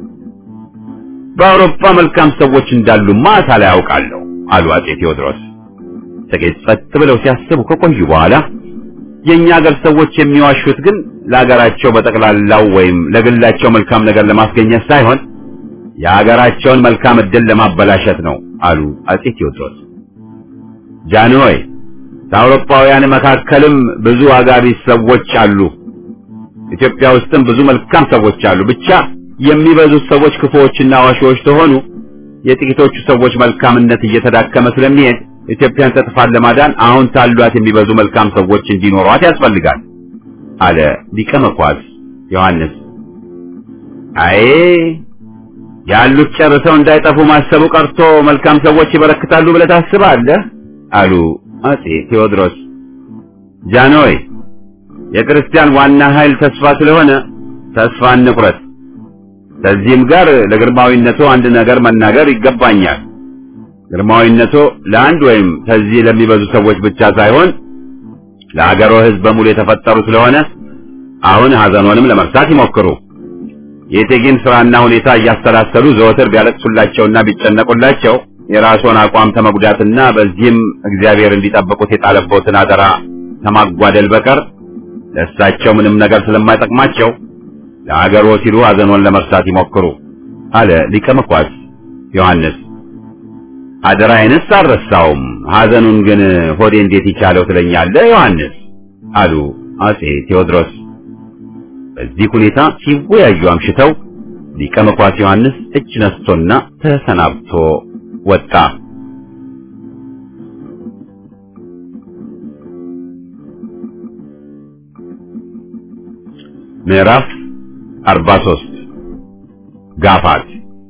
በአውሮፓ መልካም ሰዎች እንዳሉማ ሳላይ ያውቃለሁ አሉ አጼ ቴዎድሮስ። ጥቂት ጸጥ ብለው ሲያስቡ ከቆዩ በኋላ የእኛ ሀገር ሰዎች የሚዋሹት ግን ለሀገራቸው በጠቅላላው ወይም ለግላቸው መልካም ነገር ለማስገኘት ሳይሆን የሀገራቸውን መልካም ዕድል ለማበላሸት ነው አሉ አጼ ቴዎድሮስ። ጃንሆይ ከአውሮፓውያን መካከልም ብዙ አጋቢስ ሰዎች አሉ። ኢትዮጵያ ውስጥም ብዙ መልካም ሰዎች አሉ። ብቻ የሚበዙት ሰዎች ክፉዎችና ዋሾዎች ተሆኑ የጥቂቶቹ ሰዎች መልካምነት እየተዳከመ ስለሚሄድ ኢትዮጵያን ከጥፋት ለማዳን አሁን ታሏት የሚበዙ መልካም ሰዎች እንዲኖሯት ያስፈልጋል አለ ሊቀ መኳስ ዮሐንስ። አይ ያሉት ጨርሰው እንዳይጠፉ ማሰቡ ቀርቶ መልካም ሰዎች ይበረክታሉ ብለህ ታስባለህ? አሉ አጼ ቴዎድሮስ። ጃንሆይ የክርስቲያን ዋና ኃይል ተስፋ ስለሆነ ተስፋ እንቁረጥ። ከዚህም ጋር ለግርማዊነቱ አንድ ነገር መናገር ይገባኛል። ግርማዊነቱ ለአንድ ወይም ከዚህ ለሚበዙ ሰዎች ብቻ ሳይሆን ለአገሮ ሕዝብ በሙሉ የተፈጠሩ ስለሆነ አሁን ሐዘኖንም ለመርሳት ይሞክሩ። የእቴጌን ስራና ሁኔታ እያሰላሰሉ ዘወትር ቢያለቅሱላቸውና ቢጨነቁላቸው የራስዎን አቋም ተመጉዳትና በዚህም እግዚአብሔር እንዲጠብቁት የጣለበትን አደራ ከማጓደል በቀር ለእሳቸው ምንም ነገር ስለማይጠቅማቸው ለአገሮ ሲሉ ሐዘኖን ለመርሳት ይሞክሩ አለ ሊቀ መኳስ ዮሐንስ። አደራዬንስ አልረሳውም፣ ሐዘኑን ግን ሆዴ እንዴት ይቻለው ትለኛለህ ዮሐንስ አሉ አጼ ቴዎድሮስ። በዚህ ሁኔታ ሲወያዩ አምሽተው ሊቀ መኳስ ዮሐንስ እጅ ነስቶና ተሰናብቶ ወጣ። ምዕራፍ 43 ጋፋት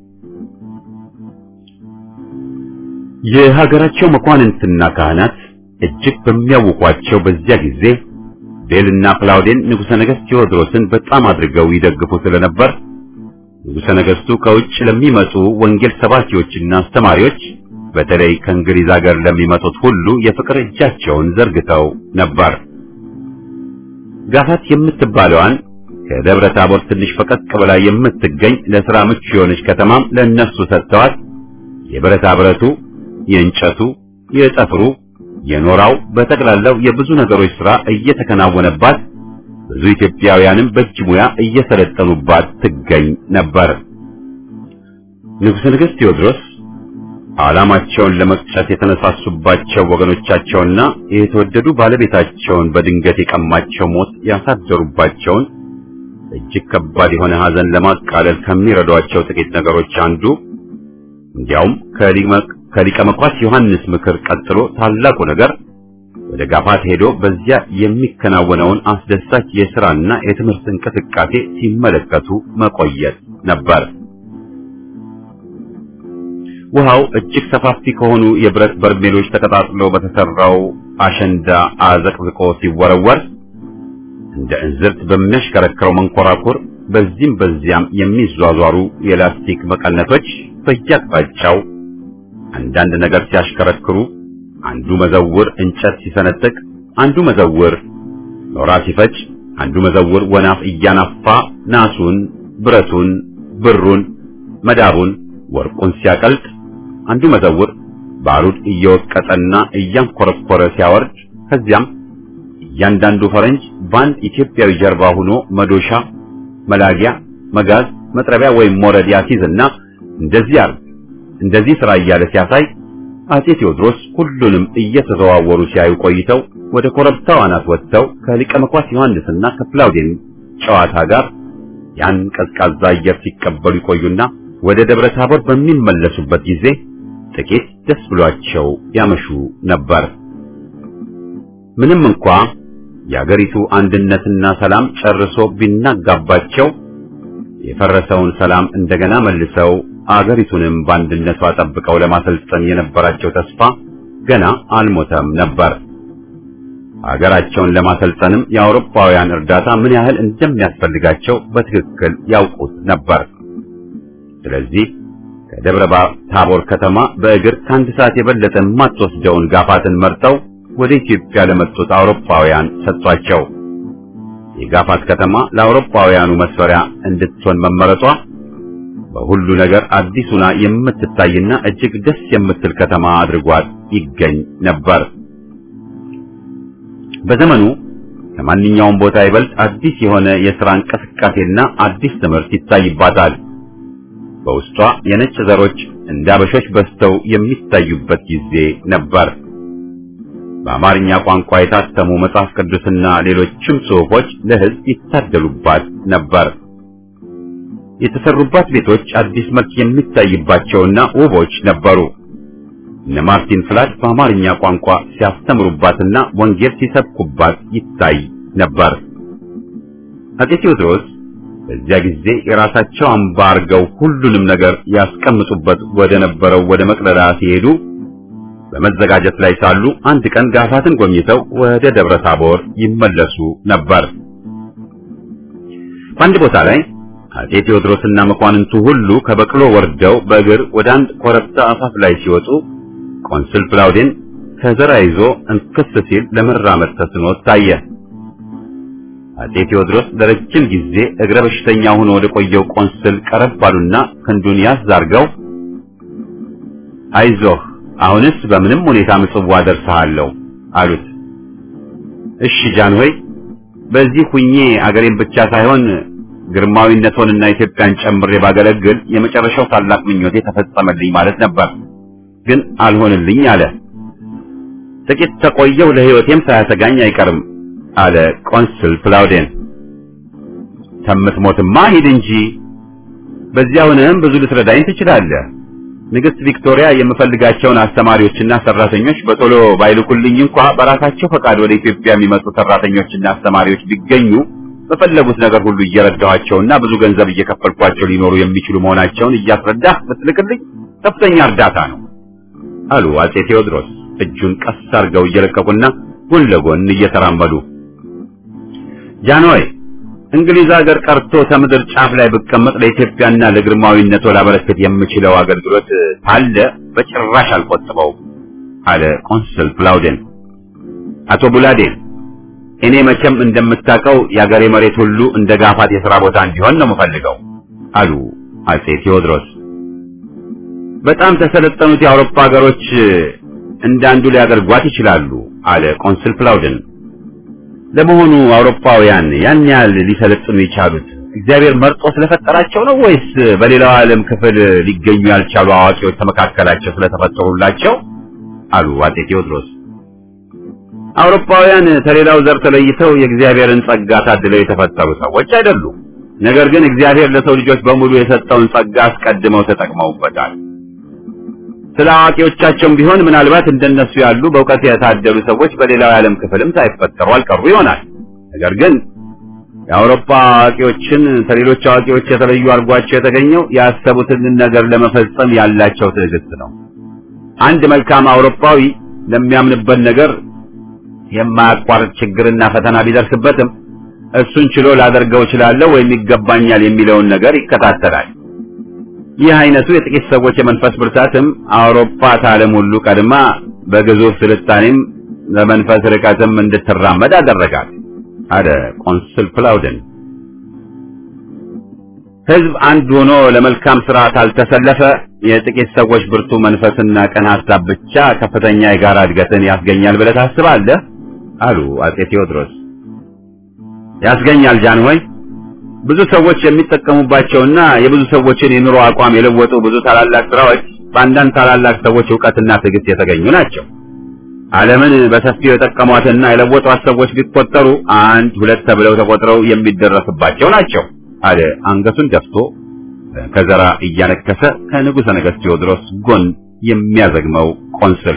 የሀገራቸው መኳንንትና ካህናት እጅግ በሚያውቋቸው በዚያ ጊዜ ቤልና ክላውዴን ንጉሠ ነገሥት ቴዎድሮስን በጣም አድርገው ይደግፉ ስለነበር ንጉሠ ነገሥቱ ከውጭ ለሚመጡ ወንጌል ሰባኪዎችና አስተማሪዎች በተለይ ከእንግሊዝ ሀገር ለሚመጡት ሁሉ የፍቅር እጃቸውን ዘርግተው ነበር። ጋፋት የምትባለዋን ከደብረ ታቦር ትንሽ ፈቀቅ ብላ የምትገኝ ለሥራ ምቹ የሆነች ከተማም ለእነሱ ሰጥተዋት የብረታ ብረቱ፣ የእንጨቱ፣ የጠፍሩ፣ የኖራው በጠቅላላው የብዙ ነገሮች ሥራ እየተከናወነባት ብዙ ኢትዮጵያውያንም በእጅ ሙያ እየሰለጠኑባት ትገኝ ነበር። ንጉሠ ነገሥት ቴዎድሮስ ዓላማቸውን ለመቅጨት የተነሳሱባቸው ወገኖቻቸውና የተወደዱ ባለቤታቸውን በድንገት የቀማቸው ሞት ያሳደሩባቸውን እጅግ ከባድ የሆነ ሐዘን ለማቃለል ከሚረዷቸው ጥቂት ነገሮች አንዱ እንዲያውም ከሊቀ መኳስ ዮሐንስ ምክር ቀጥሎ ታላቁ ነገር ወደ ጋፋት ሄዶ በዚያ የሚከናወነውን አስደሳች የሥራና የትምህርት እንቅስቃሴ ሲመለከቱ መቆየት ነበር። ውሃው እጅግ ሰፋፊ ከሆኑ የብረት በርሜሎች ተቀጣጥሎ በተሰራው አሸንዳ አዘቅዝቆ ሲወረወር እንደ እንዝርት በሚያሽከረክረው መንኮራኩር በዚህም በዚያም የሚዟዟሩ የላስቲክ መቀነቶች በየአቅጣጫው አንዳንድ ነገር ሲያሽከረክሩ አንዱ መዘውር እንጨት ሲሰነጥቅ፣ አንዱ መዘውር ኖራ ሲፈጭ፣ አንዱ መዘውር ወናፍ እያናፋ ናሱን፣ ብረቱን፣ ብሩን፣ መዳቡን፣ ወርቁን ሲያቀልጥ፣ አንዱ መዘውር ባሩድ እየወቀጠና እያንኮረኮረ ሲያወርድ ከዚያም እያንዳንዱ ፈረንጅ በአንድ ኢትዮጵያዊ ጀርባ ሆኖ መዶሻ፣ መላጊያ፣ መጋዝ፣ መጥረቢያ ወይም ሞረድ ያሲዝና እንደዚህ አርግ እንደዚህ ስራ እያለ ሲያሳይ አጼ ቴዎድሮስ ሁሉንም እየተዘዋወሩ ሲያዩ ቆይተው ወደ ኮረብታው አናት ወጥተው ከሊቀ መኳስ ዮሐንስና ከፕላውዴን ጨዋታ ጋር ያን ቀዝቃዛ አየር ሲቀበሉ ይቆዩና ወደ ደብረ ታቦር በሚመለሱበት ጊዜ ጥቂት ደስ ብሏቸው ያመሹ ነበር። ምንም እንኳ የአገሪቱ አንድነትና ሰላም ጨርሶ ቢናጋባቸው የፈረሰውን ሰላም እንደገና መልሰው አገሪቱንም በአንድነቷ ጠብቀው ለማሰልጠን የነበራቸው ተስፋ ገና አልሞተም ነበር። አገራቸውን ለማሰልጠንም የአውሮፓውያን እርዳታ ምን ያህል እንደሚያስፈልጋቸው በትክክል ያውቁት ነበር። ስለዚህ ከደብረ ታቦር ከተማ በእግር ከአንድ ሰዓት የበለጠ የማትወስደውን ጋፋትን መርጠው ወደ ኢትዮጵያ ለመጡት አውሮፓውያን ሰጥቷቸው የጋፋት ከተማ ለአውሮፓውያኑ መስፈሪያ እንድትሆን መመረጧ በሁሉ ነገር አዲሱና የምትታይና እጅግ ደስ የምትል ከተማ አድርጓት ይገኝ ነበር። በዘመኑ ከማንኛውም ቦታ ይበልጥ አዲስ የሆነ የሥራ እንቅስቃሴና አዲስ ትምህርት ይታይባታል። በውስጧ የነጭ ዘሮች እንደ አበሾች በዝተው የሚታዩበት ጊዜ ነበር። በአማርኛ ቋንቋ የታተሙ መጽሐፍ ቅዱስና ሌሎችም ጽሑፎች ለሕዝብ ይታደሉባት ነበር። የተሰሩባት ቤቶች አዲስ መልክ የሚታይባቸውና ውቦች ነበሩ። እነ ማርቲን ፍላድ በአማርኛ ቋንቋ ሲያስተምሩባትና ወንጌል ሲሰብኩባት ይታይ ነበር። አጼ ቴዎድሮስ በዚያ ጊዜ የራሳቸው አምባ አርገው ሁሉንም ነገር ያስቀምጡበት ወደ ነበረው ወደ መቅደላ ሲሄዱ በመዘጋጀት ላይ ሳሉ አንድ ቀን ጋፋትን ጎብኝተው ወደ ደብረ ታቦር ይመለሱ ነበር። በአንድ ቦታ ላይ አጼ ቴዎድሮስና መኳንንቱ ሁሉ ከበቅሎ ወርደው በእግር ወደ አንድ ኮረብታ አፋፍ ላይ ሲወጡ ቆንስል ፕላውዴን ከዘራ ይዞ እንክስ ሲል ለመራመድ ተስኖት ታየ። አጼ ቴዎድሮስ ለረጅም ጊዜ እግረ በሽተኛ ሆኖ ወደ ቆየው ቆንስል ቀረብ ባሉና ክንዱን ያዝ አርገው አይዞህ አሁንስ በምንም ሁኔታ ምጽዋ ደርሰሃለሁ አሉት። እሺ ጃንሆይ፣ በዚህ ሁኜ አገሬን ብቻ ሳይሆን ግርማዊነቶንና ኢትዮጵያን ጨምሬ ባገለግል የመጨረሻው ታላቅ ምኞቴ ተፈጸመልኝ ማለት ነበር። ግን አልሆንልኝ አለ። ጥቂት ተቆየው ለሕይወቴም ሳያሰጋኝ አይቀርም አለ ቆንስል ፕላውዴን። ከምትሞትማ ሂድ እንጂ በዚያ ሆነህም ብዙ ልትረዳኝ ትችላለህ። ንግሥት ቪክቶሪያ የምፈልጋቸውን አስተማሪዎችና ሰራተኞች በቶሎ ባይልኩልኝ እንኳ በራሳቸው ፈቃድ ወደ ኢትዮጵያ የሚመጡ ሰራተኞችና አስተማሪዎች ቢገኙ በፈለጉት ነገር ሁሉ እየረዳኋቸውና ብዙ ገንዘብ እየከፈልኳቸው ሊኖሩ የሚችሉ መሆናቸውን እያስረዳህ ብትልክልኝ ከፍተኛ እርዳታ ነው አሉ አጼ ቴዎድሮስ እጁን ቀስ አድርገው እየለቀቁና ጎን ለጎን እየተራመዱ። ጃንሆይ እንግሊዝ ሀገር ቀርቶ ከምድር ጫፍ ላይ ብቀመጥ ለኢትዮጵያና ለግርማዊነቶ ላበረከት የምችለው አገልግሎት ካለ በጭራሽ አልቆጥበውም አለ ቆንስል ፕላውዴን። አቶ ቡላዴ እኔ መቼም እንደምታውቀው የአገሬ መሬት ሁሉ እንደ ጋፋት የሥራ ቦታ እንዲሆን ነው የምፈልገው አሉ አጼ ቴዎድሮስ። በጣም ተሰለጠኑት የአውሮፓ ሀገሮች እንዳንዱ ሊያደርጓት ይችላሉ አለ ቆንስል ፕላውደን። ለመሆኑ አውሮፓውያን ያን ያህል ሊሰለጥኑ የቻሉት እግዚአብሔር መርጦ ስለፈጠራቸው ነው ወይስ በሌላው ዓለም ክፍል ሊገኙ ያልቻሉ አዋቂዎች ተመካከላቸው ስለተፈጠሩላቸው? አሉ አጼ ቴዎድሮስ። አውሮፓውያን ከሌላው ዘር ተለይተው የእግዚአብሔርን ጸጋ ታድለው የተፈጠሩ ሰዎች አይደሉም። ነገር ግን እግዚአብሔር ለሰው ልጆች በሙሉ የሰጠውን ጸጋ አስቀድመው ተጠቅመውበታል። ስለ አዋቂዎቻቸውም ቢሆን ምናልባት እንደነሱ ያሉ በእውቀት የታደሉ ሰዎች በሌላው የዓለም ክፍልም ሳይፈጠሩ አልቀሩ ይሆናል። ነገር ግን የአውሮፓ አዋቂዎችን ከሌሎች አዋቂዎች የተለዩ አድርጓቸው የተገኘው ያሰቡትን ነገር ለመፈጸም ያላቸው ትዕግስት ነው። አንድ መልካም አውሮፓዊ ለሚያምንበት ነገር የማያቋርጥ ችግርና ፈተና ቢደርስበትም እሱን ችሎ ላደርገው እችላለሁ ወይም ይገባኛል የሚለውን ነገር ይከታተላል። ይህ አይነቱ የጥቂት ሰዎች የመንፈስ ብርታትም አውሮፓ ከዓለም ሁሉ ቀድማ በግዙፍ ስልጣኔም ለመንፈስ ርቀትም እንድትራመድ አደረጋት አለ ቆንስል ፕላውደን። ሕዝብ አንድ ሆኖ ለመልካም ስራ ካልተሰለፈ የጥቂት ሰዎች ብርቱ መንፈስና ቀን ሐሳብ ብቻ ከፍተኛ የጋራ እድገትን ያስገኛል ብለህ ታስባለህ? አሉ አጼ ቴዎድሮስ። ያስገኛል ጃንሆይ። ብዙ ሰዎች የሚጠቀሙባቸውና የብዙ ሰዎችን የኑሮ አቋም የለወጡ ብዙ ታላላቅ ስራዎች በአንዳንድ ታላላቅ ሰዎች ዕውቀትና ትዕግስት የተገኙ ናቸው። ዓለምን በሰፊው የጠቀሟትና የለወጧት ሰዎች ቢቆጠሩ አንድ ሁለት ተብለው ተቆጥረው የሚደረስባቸው ናቸው አለ አንገቱን ደፍቶ ከዘራ እያነከሰ ከንጉሠ ነገሥት ቴዎድሮስ ጎን የሚያዘግመው ቆንስል።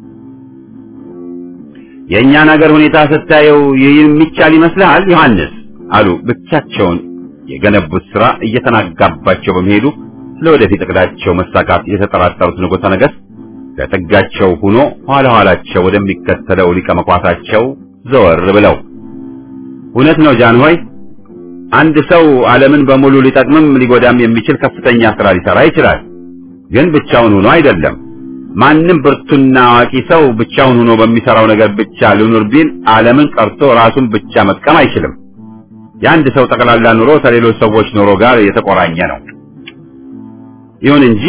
የእኛን አገር ሁኔታ ስታየው ይህ የሚቻል ይመስልሃል ዮሐንስ? አሉ ብቻቸውን የገነቡት ሥራ እየተናጋባቸው በመሄዱ ለወደፊት እቅዳቸው መሳካት የተጠራጠሩት ንጉሠ ነገሥት ከጥጋቸው ሆኖ ኋላ ኋላቸው ወደሚከተለው ሊቀ መኳሳቸው ዘወር ብለው እውነት ነው ጃንሆይ አንድ ሰው ዓለምን በሙሉ ሊጠቅምም ሊጎዳም የሚችል ከፍተኛ ሥራ ሊሠራ ይችላል። ግን ብቻውን ሆኖ አይደለም። ማንም ብርቱና አዋቂ ሰው ብቻውን ሆኖ በሚሠራው ነገር ብቻ ልኑር ቢል ዓለምን ቀርቶ ራሱን ብቻ መጥቀም አይችልም። የአንድ ሰው ጠቅላላ ኑሮ ከሌሎች ሰዎች ኑሮ ጋር የተቆራኘ ነው። ይሁን እንጂ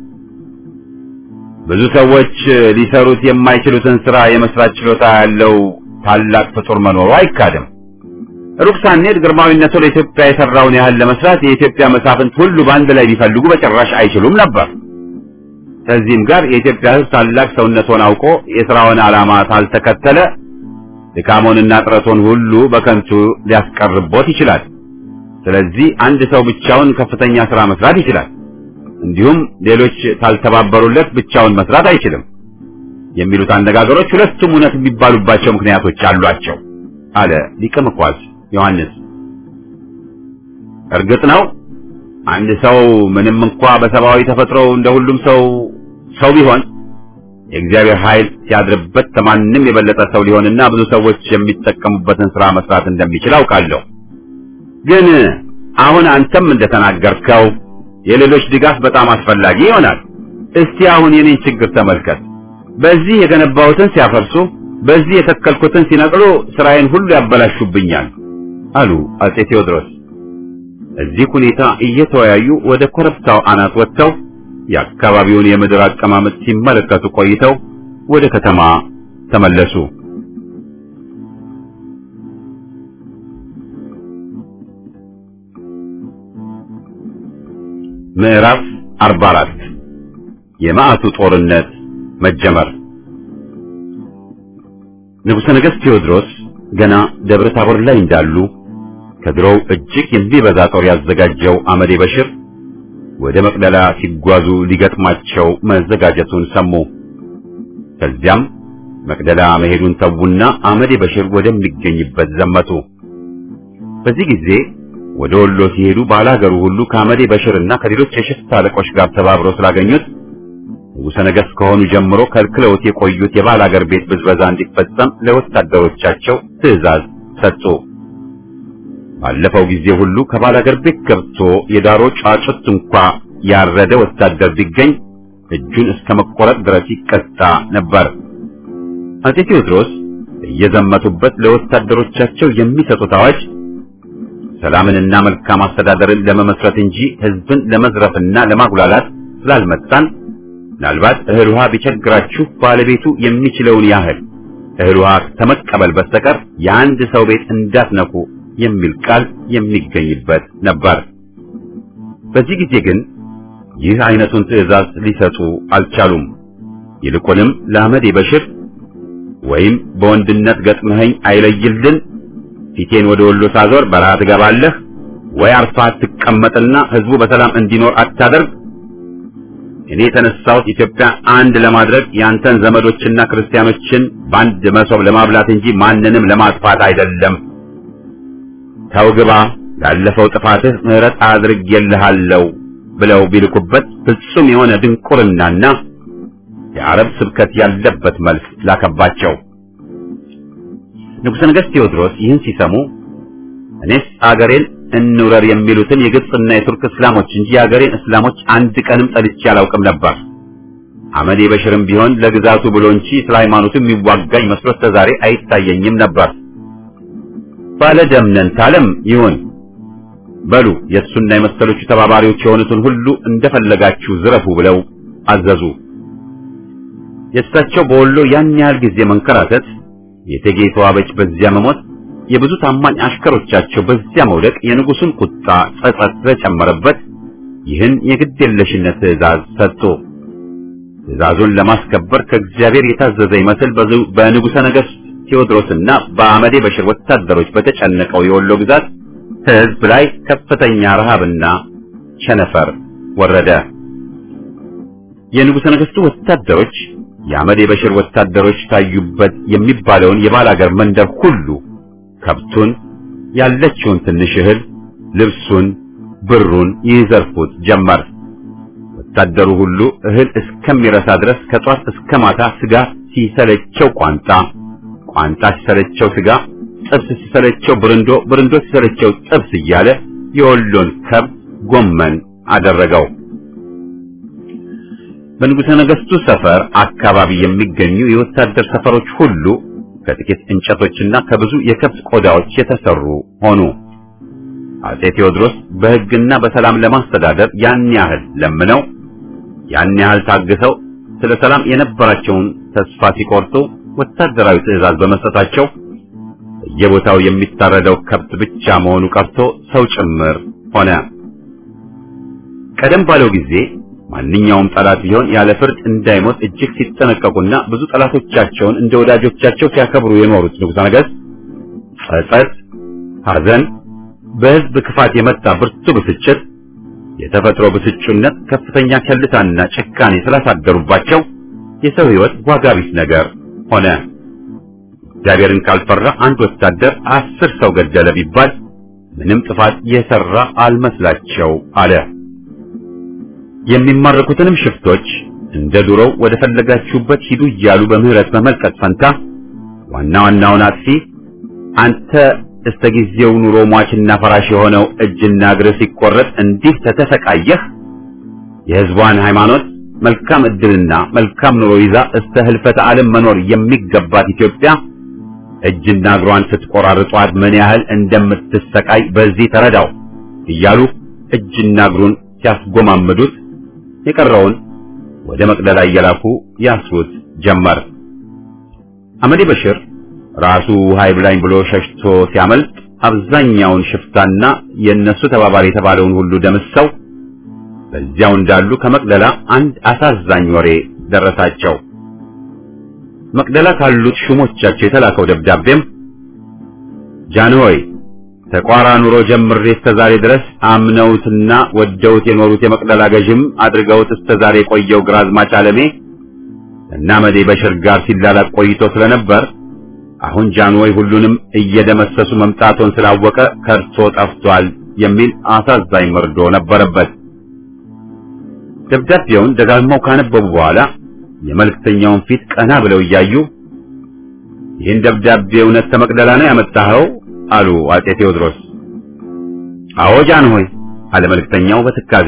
ብዙ ሰዎች ሊሰሩት የማይችሉትን ሥራ የመስራት ችሎታ ያለው ታላቅ ፍጡር መኖሩ አይካድም። ሩቅ ሳንሄድ ግርማዊነቱ ለኢትዮጵያ የሰራውን ያህል ለመስራት የኢትዮጵያ መሳፍንት ሁሉ በአንድ ላይ ቢፈልጉ በጭራሽ አይችሉም ነበር። ከዚህም ጋር የኢትዮጵያ ሕዝብ ታላቅ ሰውነቱን አውቆ የሥራውን ዓላማ ካልተከተለ ድካሞንና ጥረቱን ሁሉ በከንቱ ሊያስቀርቦት ይችላል። ስለዚህ አንድ ሰው ብቻውን ከፍተኛ ሥራ መስራት ይችላል። እንዲሁም ሌሎች ካልተባበሩለት ብቻውን መስራት አይችልም የሚሉት አነጋገሮች ሁለቱም እውነት የሚባሉባቸው ምክንያቶች አሏቸው አለ ሊቀ መኳስ ዮሐንስ። እርግጥ ነው አንድ ሰው ምንም እንኳ በሰብአዊ ተፈጥሮ እንደ ሁሉም ሰው ሰው ቢሆን የእግዚአብሔር ኃይል ሲያድርበት ከማንም የበለጠ ሰው ሊሆንና ብዙ ሰዎች የሚጠቀሙበትን ሥራ መስራት እንደሚችል አውቃለሁ። ግን አሁን አንተም እንደተናገርከው የሌሎች ድጋፍ በጣም አስፈላጊ ይሆናል። እስቲ አሁን የኔን ችግር ተመልከት። በዚህ የገነባሁትን ሲያፈርሱ፣ በዚህ የተከልኩትን ሲነቅሉ ስራዬን ሁሉ ያበላሹብኛል አሉ አጼ ቴዎድሮስ። እዚህ ሁኔታ እየተወያዩ ወደ ኮረብታው አናት ወጥተው የአካባቢውን የምድር አቀማመጥ ሲመለከቱ ቆይተው ወደ ከተማ ተመለሱ። ምዕራፍ 44 የመዓቱ ጦርነት መጀመር። ንጉሠ ነገሥት ቴዎድሮስ ገና ደብረ ታቦር ላይ እንዳሉ ከድሮው እጅግ የሚበዛ ጦር ያዘጋጀው አመዴ በሽር ወደ መቅደላ ሲጓዙ ሊገጥማቸው መዘጋጀቱን ሰሙ። ከዚያም መቅደላ መሄዱን ተዉና አመዴ በሽር ወደሚገኝበት ዘመቱ። በዚህ ጊዜ ወደ ወሎ ሲሄዱ ባላገሩ ሁሉ ከአመዴ በሽርና ከሌሎች የሽፍታ አለቆች ጋር ተባብረው ስላገኙት ንጉሠ ነገሥት ከሆኑ ጀምሮ ከልክለውት የቆዩት የባላገር ቤት ብዝበዛ እንዲፈጸም ለወታደሮቻቸው ትዕዛዝ ሰጡ። ባለፈው ጊዜ ሁሉ ከባላገር ቤት ገብቶ የዳሮ ጫጩት እንኳ ያረደ ወታደር ቢገኝ እጁን እስከ መቆረጥ ድረስ ይቀጣ ነበር። አጼ ቴዎድሮስ እየዘመቱበት ለወታደሮቻቸው የሚሰጡት አዋጅ ሰላምንና መልካም አስተዳደርን ለመመስረት እንጂ ሕዝብን ለመዝረፍና ለማጉላላት ስላልመጣን ምናልባት እህል ውሃ ቢቸግራችሁ ባለቤቱ የሚችለውን ያህል እህል ውሃ ከመቀበል በስተቀር የአንድ ሰው ቤት እንዳትነኩ የሚል ቃል የሚገኝበት ነበር። በዚህ ጊዜ ግን ይህ አይነቱን ትዕዛዝ ሊሰጡ አልቻሉም። ይልቁንም ለአመዴ በሽር ወይም በወንድነት ገጥመኸኝ አይለይልን ፊቴን ወደ ወሎ ሳዞር በረሃ ትገባለህ ወይ አርፋ ትቀመጥና ህዝቡ በሰላም እንዲኖር አታደርግ። እኔ የተነሳሁት ኢትዮጵያ አንድ ለማድረግ ያንተን ዘመዶችና ክርስቲያኖችን በአንድ መሶብ ለማብላት እንጂ ማንንም ለማጥፋት አይደለም። ተው ግባ፣ ላለፈው ጥፋትህ ምሕረት አድርጌልሃለሁ ብለው ቢልኩበት ፍጹም የሆነ ድንቁርናና የአረብ ስብከት ያለበት መልስ ላከባቸው። ንጉሠ ነገሥት ቴዎድሮስ ይህን ሲሰሙ እኔስ አገሬን እንውረር የሚሉትን የግብፅና የቱርክ እስላሞች እንጂ የአገሬን እስላሞች አንድ ቀንም ጠልቼ አላውቅም ነበር። አመዴ በሽርም ቢሆን ለግዛቱ ብሎ እንጂ ስለ ሃይማኖቱ የሚዋጋኝ መስሎት ተዛሬ አይታየኝም ነበር። ባለ ደምነን ታለም ይሁን በሉ የእሱና የመሰሎቹ ተባባሪዎች የሆኑትን ሁሉ እንደፈለጋችሁ ዝረፉ ብለው አዘዙ። የእሳቸው በወሎ ያን ያህል ጊዜ መንከራተት፣ የእቴጌ ተዋበች በዚያ መሞት፣ የብዙ ታማኝ አሽከሮቻቸው በዚያ መውደቅ የንጉሱን ቁጣ ጸጸት ስለጨመረበት ይህን የግዴለሽነት ትእዛዝ ሰጡ። ትእዛዙን ለማስከበር ከእግዚአብሔር የታዘዘ ይመስል በንጉሠ ነገሥት ቴዎድሮስና በአመዴ በሽር ወታደሮች በተጨነቀው የወሎ ግዛት ሕዝብ ላይ ከፍተኛ ረሃብና ቸነፈር ወረደ። የንጉሠ ነገሥቱ ወታደሮች የአመዴ በሽር ወታደሮች ታዩበት የሚባለውን የባላገር መንደር ሁሉ ከብቱን፣ ያለችውን ትንሽ እህል፣ ልብሱን፣ ብሩን ይዘርፉት ጀመር። ወታደሩ ሁሉ እህል እስከሚረሳ ድረስ ከጧት እስከ ማታ ስጋ ሲሰለቸው ቋንጣ፣ ቋንጣ ሲሰለቸው ስጋ፣ ጥብስ ሲሰለቸው ብርንዶ፣ ብርንዶ ሲሰለቸው ጥብስ እያለ የወሎን ከብት ጎመን አደረገው። በንጉሠ ነገሥቱ ሰፈር አካባቢ የሚገኙ የወታደር ሰፈሮች ሁሉ ከጥቂት እንጨቶችና ከብዙ የከብት ቆዳዎች የተሰሩ ሆኑ። አጼ ቴዎድሮስ በሕግና በሰላም ለማስተዳደር ያን ያህል ለምነው ያን ያህል ታግሰው ስለ ሰላም የነበራቸውን ተስፋ ሲቆርጡ ወታደራዊ ትዕዛዝ በመስጠታቸው በየቦታው የሚታረደው ከብት ብቻ መሆኑ ቀርቶ ሰው ጭምር ሆነ። ቀደም ባለው ጊዜ ማንኛውም ጠላት ቢሆን ያለ ፍርድ እንዳይሞት እጅግ ሲጠነቀቁና ብዙ ጠላቶቻቸውን እንደ ወዳጆቻቸው ሲያከብሩ የኖሩት ንጉሠ ነገሥት ጸጸት፣ ሐዘን፣ በሕዝብ ክፋት የመጣ ብርቱ ብስጭት፣ የተፈጥሮ ብስጩነት፣ ከፍተኛ ቸልታና ጭካኔ ስላሳደሩባቸው የሰው ሕይወት ዋጋ ቢስ ነገር ሆነ። እግዚአብሔርን ካልፈራ አንድ ወታደር አስር ሰው ገደለ ቢባል ምንም ጥፋት የሰራ አልመስላቸው አለ። የሚማረኩትንም ሽፍቶች እንደ ዱሮው ወደ ፈለጋችሁበት ሂዱ እያሉ በምህረት በመልቀቅ ፈንታ ዋና ዋናውን አጥፊ አንተ እስከ ጊዜው ኑሮ ሟችና ፈራሽ የሆነው እጅና እግር ሲቆረጥ እንዲህ ተተሰቃየህ የሕዝቧን ሃይማኖት መልካም ዕድልና መልካም ኑሮ ይዛ እስከ ህልፈተ ዓለም መኖር የሚገባት ኢትዮጵያ እጅና እግሯን ስትቆራርጧት ምን ያህል እንደምትሰቃይ በዚህ ተረዳው እያሉ እጅና እግሩን ሲያስጎማምዱት የቀረውን ወደ መቅደላ እየላኩ ያስሩት ጀመር። አመዴ በሽር ራሱ ሃይ ብላኝ ብሎ ሸሽቶ ሲያመልጥ አብዛኛውን ሽፍታና የእነሱ ተባባሪ የተባለውን ሁሉ ደምሰው በዚያው እንዳሉ ከመቅደላ አንድ አሳዛኝ ወሬ ደረሳቸው። መቅደላ ካሉት ሹሞቻቸው የተላከው ደብዳቤም ጃንሆይ ተቋራ ኑሮ ጀምሬ እስከ ዛሬ ድረስ አምነውትና ወደውት የኖሩት የመቅደላ ገዥም አድርገውት እስከ ዛሬ የቆየው ግራዝማች አለሜ እና መዴ በሽር ጋር ሲላላቅ ቆይቶ ስለነበር አሁን ጃንሆይ ሁሉንም እየደመሰሱ መምጣቶን ስላወቀ ከርቶ ጠፍቷል የሚል አሳዛኝ መርዶ ነበረበት። ደብዳቤውን ደጋግመው ካነበቡ በኋላ የመልእክተኛውን ፊት ቀና ብለው እያዩ ይህን ደብዳቤ እውነት ከመቅደላ ነው ያመጣኸው? አሉ አጼ ቴዎድሮስ። አዎ ጃንሆይ አለ መልእክተኛው በትካዜ።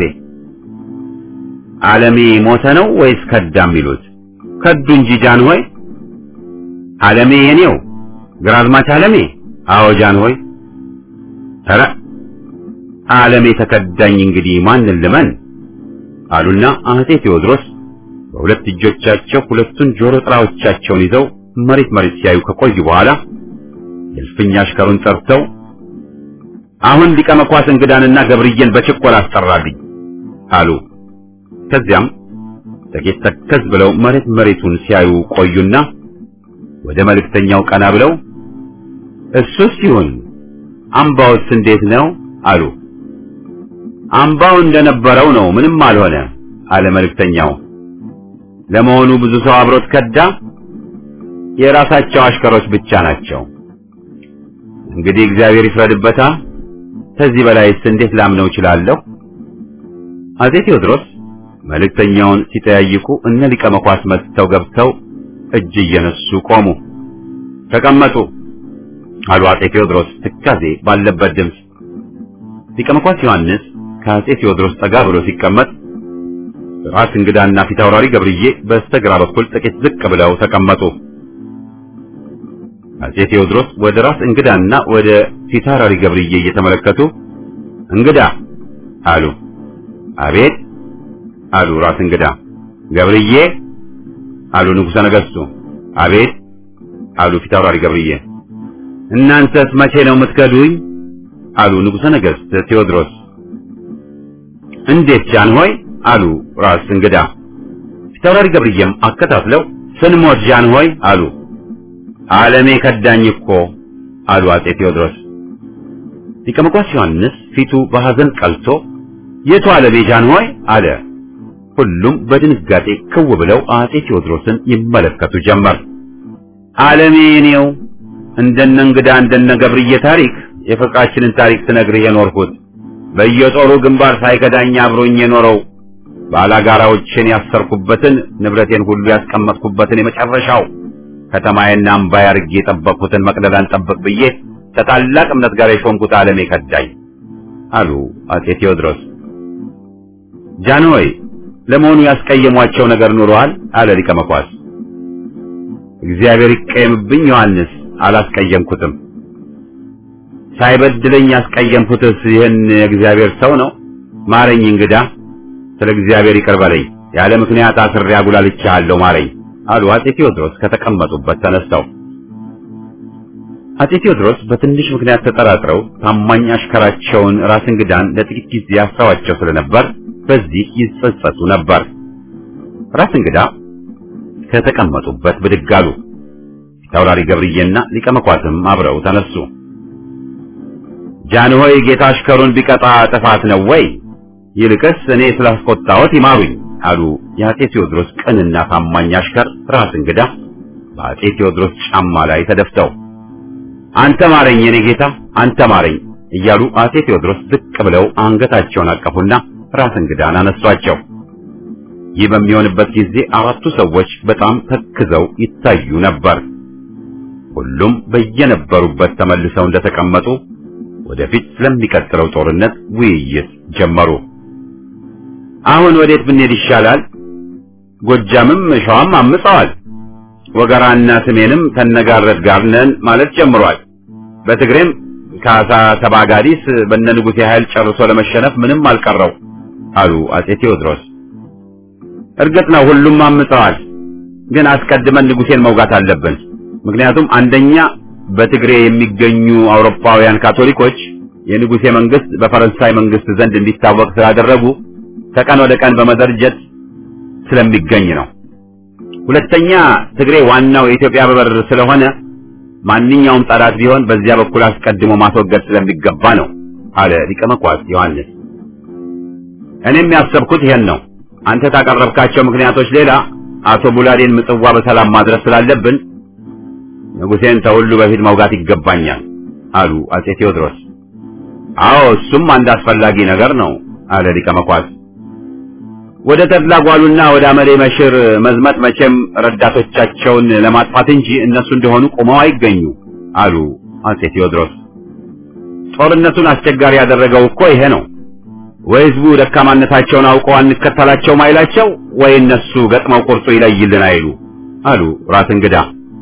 ዓለሜ ሞተ ነው ወይስ ከዳ የሚሉት? ከዱ እንጂ ጃንሆይ። ዓለሜ የኔው ግራዝማች ዓለሜ? አዎ ጃንሆይ። ኧረ ዓለሜ ተከዳኝ፣ እንግዲህ ማንን ልመን? አሉና አጼ ቴዎድሮስ በሁለት እጆቻቸው ሁለቱን ጆሮ ጥራዎቻቸውን ይዘው መሬት መሬት ሲያዩ ከቆዩ በኋላ የእልፍኝ አሽከሩን ጠርተው አሁን ሊቀ መኳስ እንግዳንና ገብርዬን በችኮላ አስጠራልኝ አሉ። ከዚያም ጥቂት ተከዝ ብለው መሬት መሬቱን ሲያዩ ቆዩና ወደ መልእክተኛው ቀና ብለው እሱስ ይሁን አምባውስ እንዴት ነው አሉ። አምባው እንደነበረው ነው፣ ምንም አልሆነ አለ መልእክተኛው። ለመሆኑ ብዙ ሰው አብሮት ከዳ? የራሳቸው አሽከሮች ብቻ ናቸው። እንግዲህ እግዚአብሔር ይፍረድበታ። ከዚህ በላይስ እንዴት ላምነው እችላለሁ? አጼ ቴዎድሮስ መልእክተኛውን ሲጠያይቁ እነ ሊቀ መኳስ መጥተው ገብተው እጅ እየነሱ ቆሙ። ተቀመጡ አሉ አጼ ቴዎድሮስ ትካዜ ባለበት ድምፅ። ሊቀ መኳስ ዮሐንስ ከአጼ ቴዎድሮስ ጠጋ ብሎ ሲቀመጥ ራስ እንግዳና ፊት አውራሪ ገብርዬ በስተግራ በኩል ጥቂት ዝቅ ብለው ተቀመጡ። አጼ ቴዎድሮስ ወደ ራስ እንግዳና ወደ ፊት አውራሪ ገብርዬ እየተመለከቱ እንግዳ አሉ። አቤት አሉ ራስ እንግዳ። ገብርዬ አሉ ንጉሠ ነገሥቱ። አቤት አሉ ፊታውራሪ ገብርዬ። እናንተስ መቼ ነው የምትከዱኝ? አሉ ንጉሠ ነገሥት ቴዎድሮስ። እንዴት ጃንሆይ አሉ ራስ እንግዳ። ፊታውራሪ ገብርዬም አከታትለው ስንሞት ጃንሆይ አሉ። ዓለሜ ከዳኝ እኮ አሉ አጼ ቴዎድሮስ። ሊቀ መኳስ ዮሐንስ ፊቱ በሐዘን ቀልቶ የቱ ዓለሜ ጃንሆይ አለ። ሁሉም በድንጋጤ ክው ብለው አጼ ቴዎድሮስን ይመለከቱ ጀመር። ዓለሜ እኔው እንደነ እንግዳ እንደነ ገብርዬ ታሪክ የፍቅራችንን ታሪክ ስነግርህ የኖርኩት በየጦሩ ግንባር ሳይከዳኝ አብሮኝ የኖረው ባላጋራዎችን ያሰርኩበትን ንብረቴን ሁሉ ያስቀመጥኩበትን የመጨረሻው ከተማዬና አምባዬ አድርጌ የጠበቅኩትን መቅደላን ጠብቅ ብዬ ከታላቅ እምነት ጋር የሾምኩት ዓለሜ ከዳኝ አሉ አጼ ቴዎድሮስ። ጃንሆይ ለመሆኑ ያስቀየሟቸው ነገር ኑሯል? አለ ሊቀ መኳስ። እግዚአብሔር ይቀየምብኝ ዮሐንስ፣ አላስቀየምኩትም። ሳይበድለኝ ያስቀየምኩትስ ይህን የእግዚአብሔር ሰው ነው? ማረኝ እንግዳ፣ ስለ እግዚአብሔር ይቅር በለኝ። ያለ ምክንያት አስሬ አጉላልቻለሁ፣ ማረኝ አሉ አጼ ቴዎድሮስ ከተቀመጡበት ተነስተው። አጼ ቴዎድሮስ በትንሽ ምክንያት ተጠራጥረው ታማኝ አሽከራቸውን ራስ እንግዳን ለጥቂት ጊዜ ያስተዋቸው ስለነበር በዚህ ይጸጸቱ ነበር። ራስ እንግዳ ከተቀመጡበት ብድግ አሉ። ፊታውራሪ ገብርዬና ሊቀ መኳስም አብረው ተነሱ። ጃንሆይ ጌታ አሽከሩን ቢቀጣ ጥፋት ነው ወይ? ይልቅስ እኔ ስላስቆጣሁት ይማሩኝ አሉ የአጼ ቴዎድሮስ ቅንና ታማኝ አሽከር ራስ እንግዳ በአጼ ቴዎድሮስ ጫማ ላይ ተደፍተው አንተ ማረኝ የኔ ጌታ አንተ ማረኝ እያሉ አጼ ቴዎድሮስ ዝቅ ብለው አንገታቸውን አቀፉና ራስ እንግዳን አነሷቸው። ይህ በሚሆንበት ጊዜ አራቱ ሰዎች በጣም ተክዘው ይታዩ ነበር። ሁሉም በየነበሩበት ተመልሰው እንደተቀመጡ ወደፊት ስለሚቀጥለው ጦርነት ውይይት ጀመሩ። አሁን ወዴት ብንሄድ ይሻላል? ጎጃምም ሸዋም አምፀዋል። ወገራና ስሜንም ተነጋረት ጋር ነን ማለት ጀምሯል። በትግሬም ካሳ ሰባጋዲስ በነ ንጉሴ ኃይል ጨርሶ ለመሸነፍ ምንም አልቀረው አሉ አጼ ቴዎድሮስ። እርግጥ ነው ሁሉም አምፀዋል፣ ግን አስቀድመን ንጉሴን መውጋት አለብን። ምክንያቱም አንደኛ በትግሬ የሚገኙ አውሮፓውያን ካቶሊኮች የንጉሴ መንግስት በፈረንሳይ መንግስት ዘንድ እንዲታወቅ ስላደረጉ ከቀን ወደ ቀን በመደርጀት ስለሚገኝ ነው። ሁለተኛ ትግሬ ዋናው የኢትዮጵያ በር ስለሆነ ማንኛውም ጠላት ቢሆን በዚያ በኩል አስቀድሞ ማስወገድ ስለሚገባ ነው አለ ሊቀ መኳስ ዮሐንስ። እኔም ያሰብኩት ይሄን ነው። አንተ ካቀረብካቸው ምክንያቶች ሌላ አቶ ቡላዴን ምጽዋ በሰላም ማድረስ ስላለብን ንጉሴን ከሁሉ በፊት መውጋት ይገባኛል አሉ አጼ ቴዎድሮስ። አዎ እሱም አንድ አስፈላጊ ነገር ነው አለ ሊቀ መኳስ። ወደ ተድላ ጓሉና ወደ አመሌ መሽር መዝመት መቼም ረዳቶቻቸውን ለማጥፋት እንጂ እነሱ እንደሆኑ ቆመው አይገኙ አሉ አጼ ቴዎድሮስ። ጦርነቱን አስቸጋሪ ያደረገው እኮ ይሄ ነው። ወይ ህዝቡ ደካማነታቸውን አውቀው አንከተላቸውም አይላቸው፣ ወይ እነሱ ገጥመው ቁርጡ ይለይልን አይሉ አሉ ራስ እንግዳ።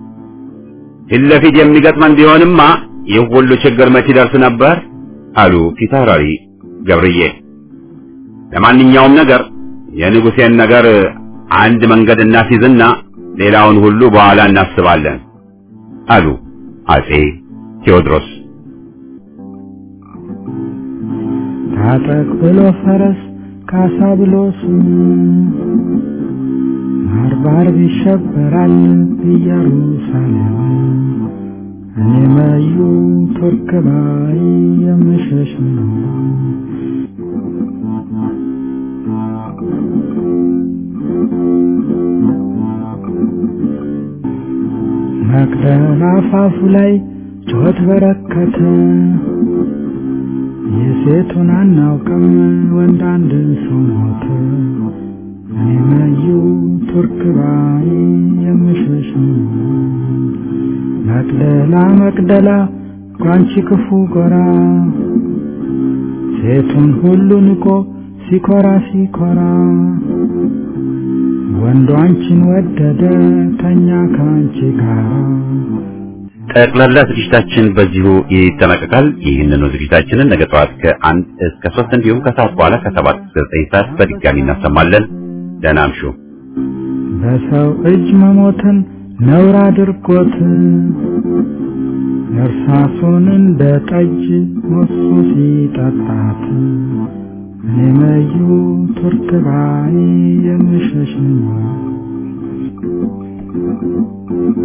ፊት ለፊት የሚገጥመን ቢሆንማ ይህ ሁሉ ችግር መች ይደርስ ነበር አሉ ፊታውራሪ ገብርዬ። ለማንኛውም ነገር የንጉሴን ነገር አንድ መንገድ እናስይዝና ሌላውን ሁሉ በኋላ እናስባለን አሉ አጼ ቴዎድሮስ።
ታጠቅ ብሎ ፈረስ ካሳ ብሎ ስሙ ባርባር ይሸበራል ኢየሩሳሌም እኔ መዩ ቱርክ ባይ የምሸሽ ነው። መቅደላ አፋፉ ላይ ጩኸት በረከተ። የሴቱን አናውቅም ወንድ አንድ ሰው ሞተ። እኔ መዩ ቱርክ ባይ የምሸሽ ነው። መቅደላ መቅደላ ጓንቺ ክፉ ጎራ ሴቱን ሁሉ ንቆ ሲኮራ ሲኮራ ወንዱ አንቺን ወደደ ተኛ ከአንቺ ጋር
ጠቅላላ ዝግጅታችን በዚሁ ይጠናቀቃል። ይህንኑ ዝግጅታችንን ነገ ጠዋት ከአንድ እስከ ሶስት እንዲሁም ከሰዓት በኋላ ከሰባት እስከ ዘጠኝ ሰዓት በድጋሚ እናሰማለን። ደህና አምሹ።
በሰው እጅ መሞትን ነውር አድርጎት እርሳሱን እንደ ጠጅ ሞሱ ሲጠጣት እኔ መዩ ቱርክባይ የምሸሽ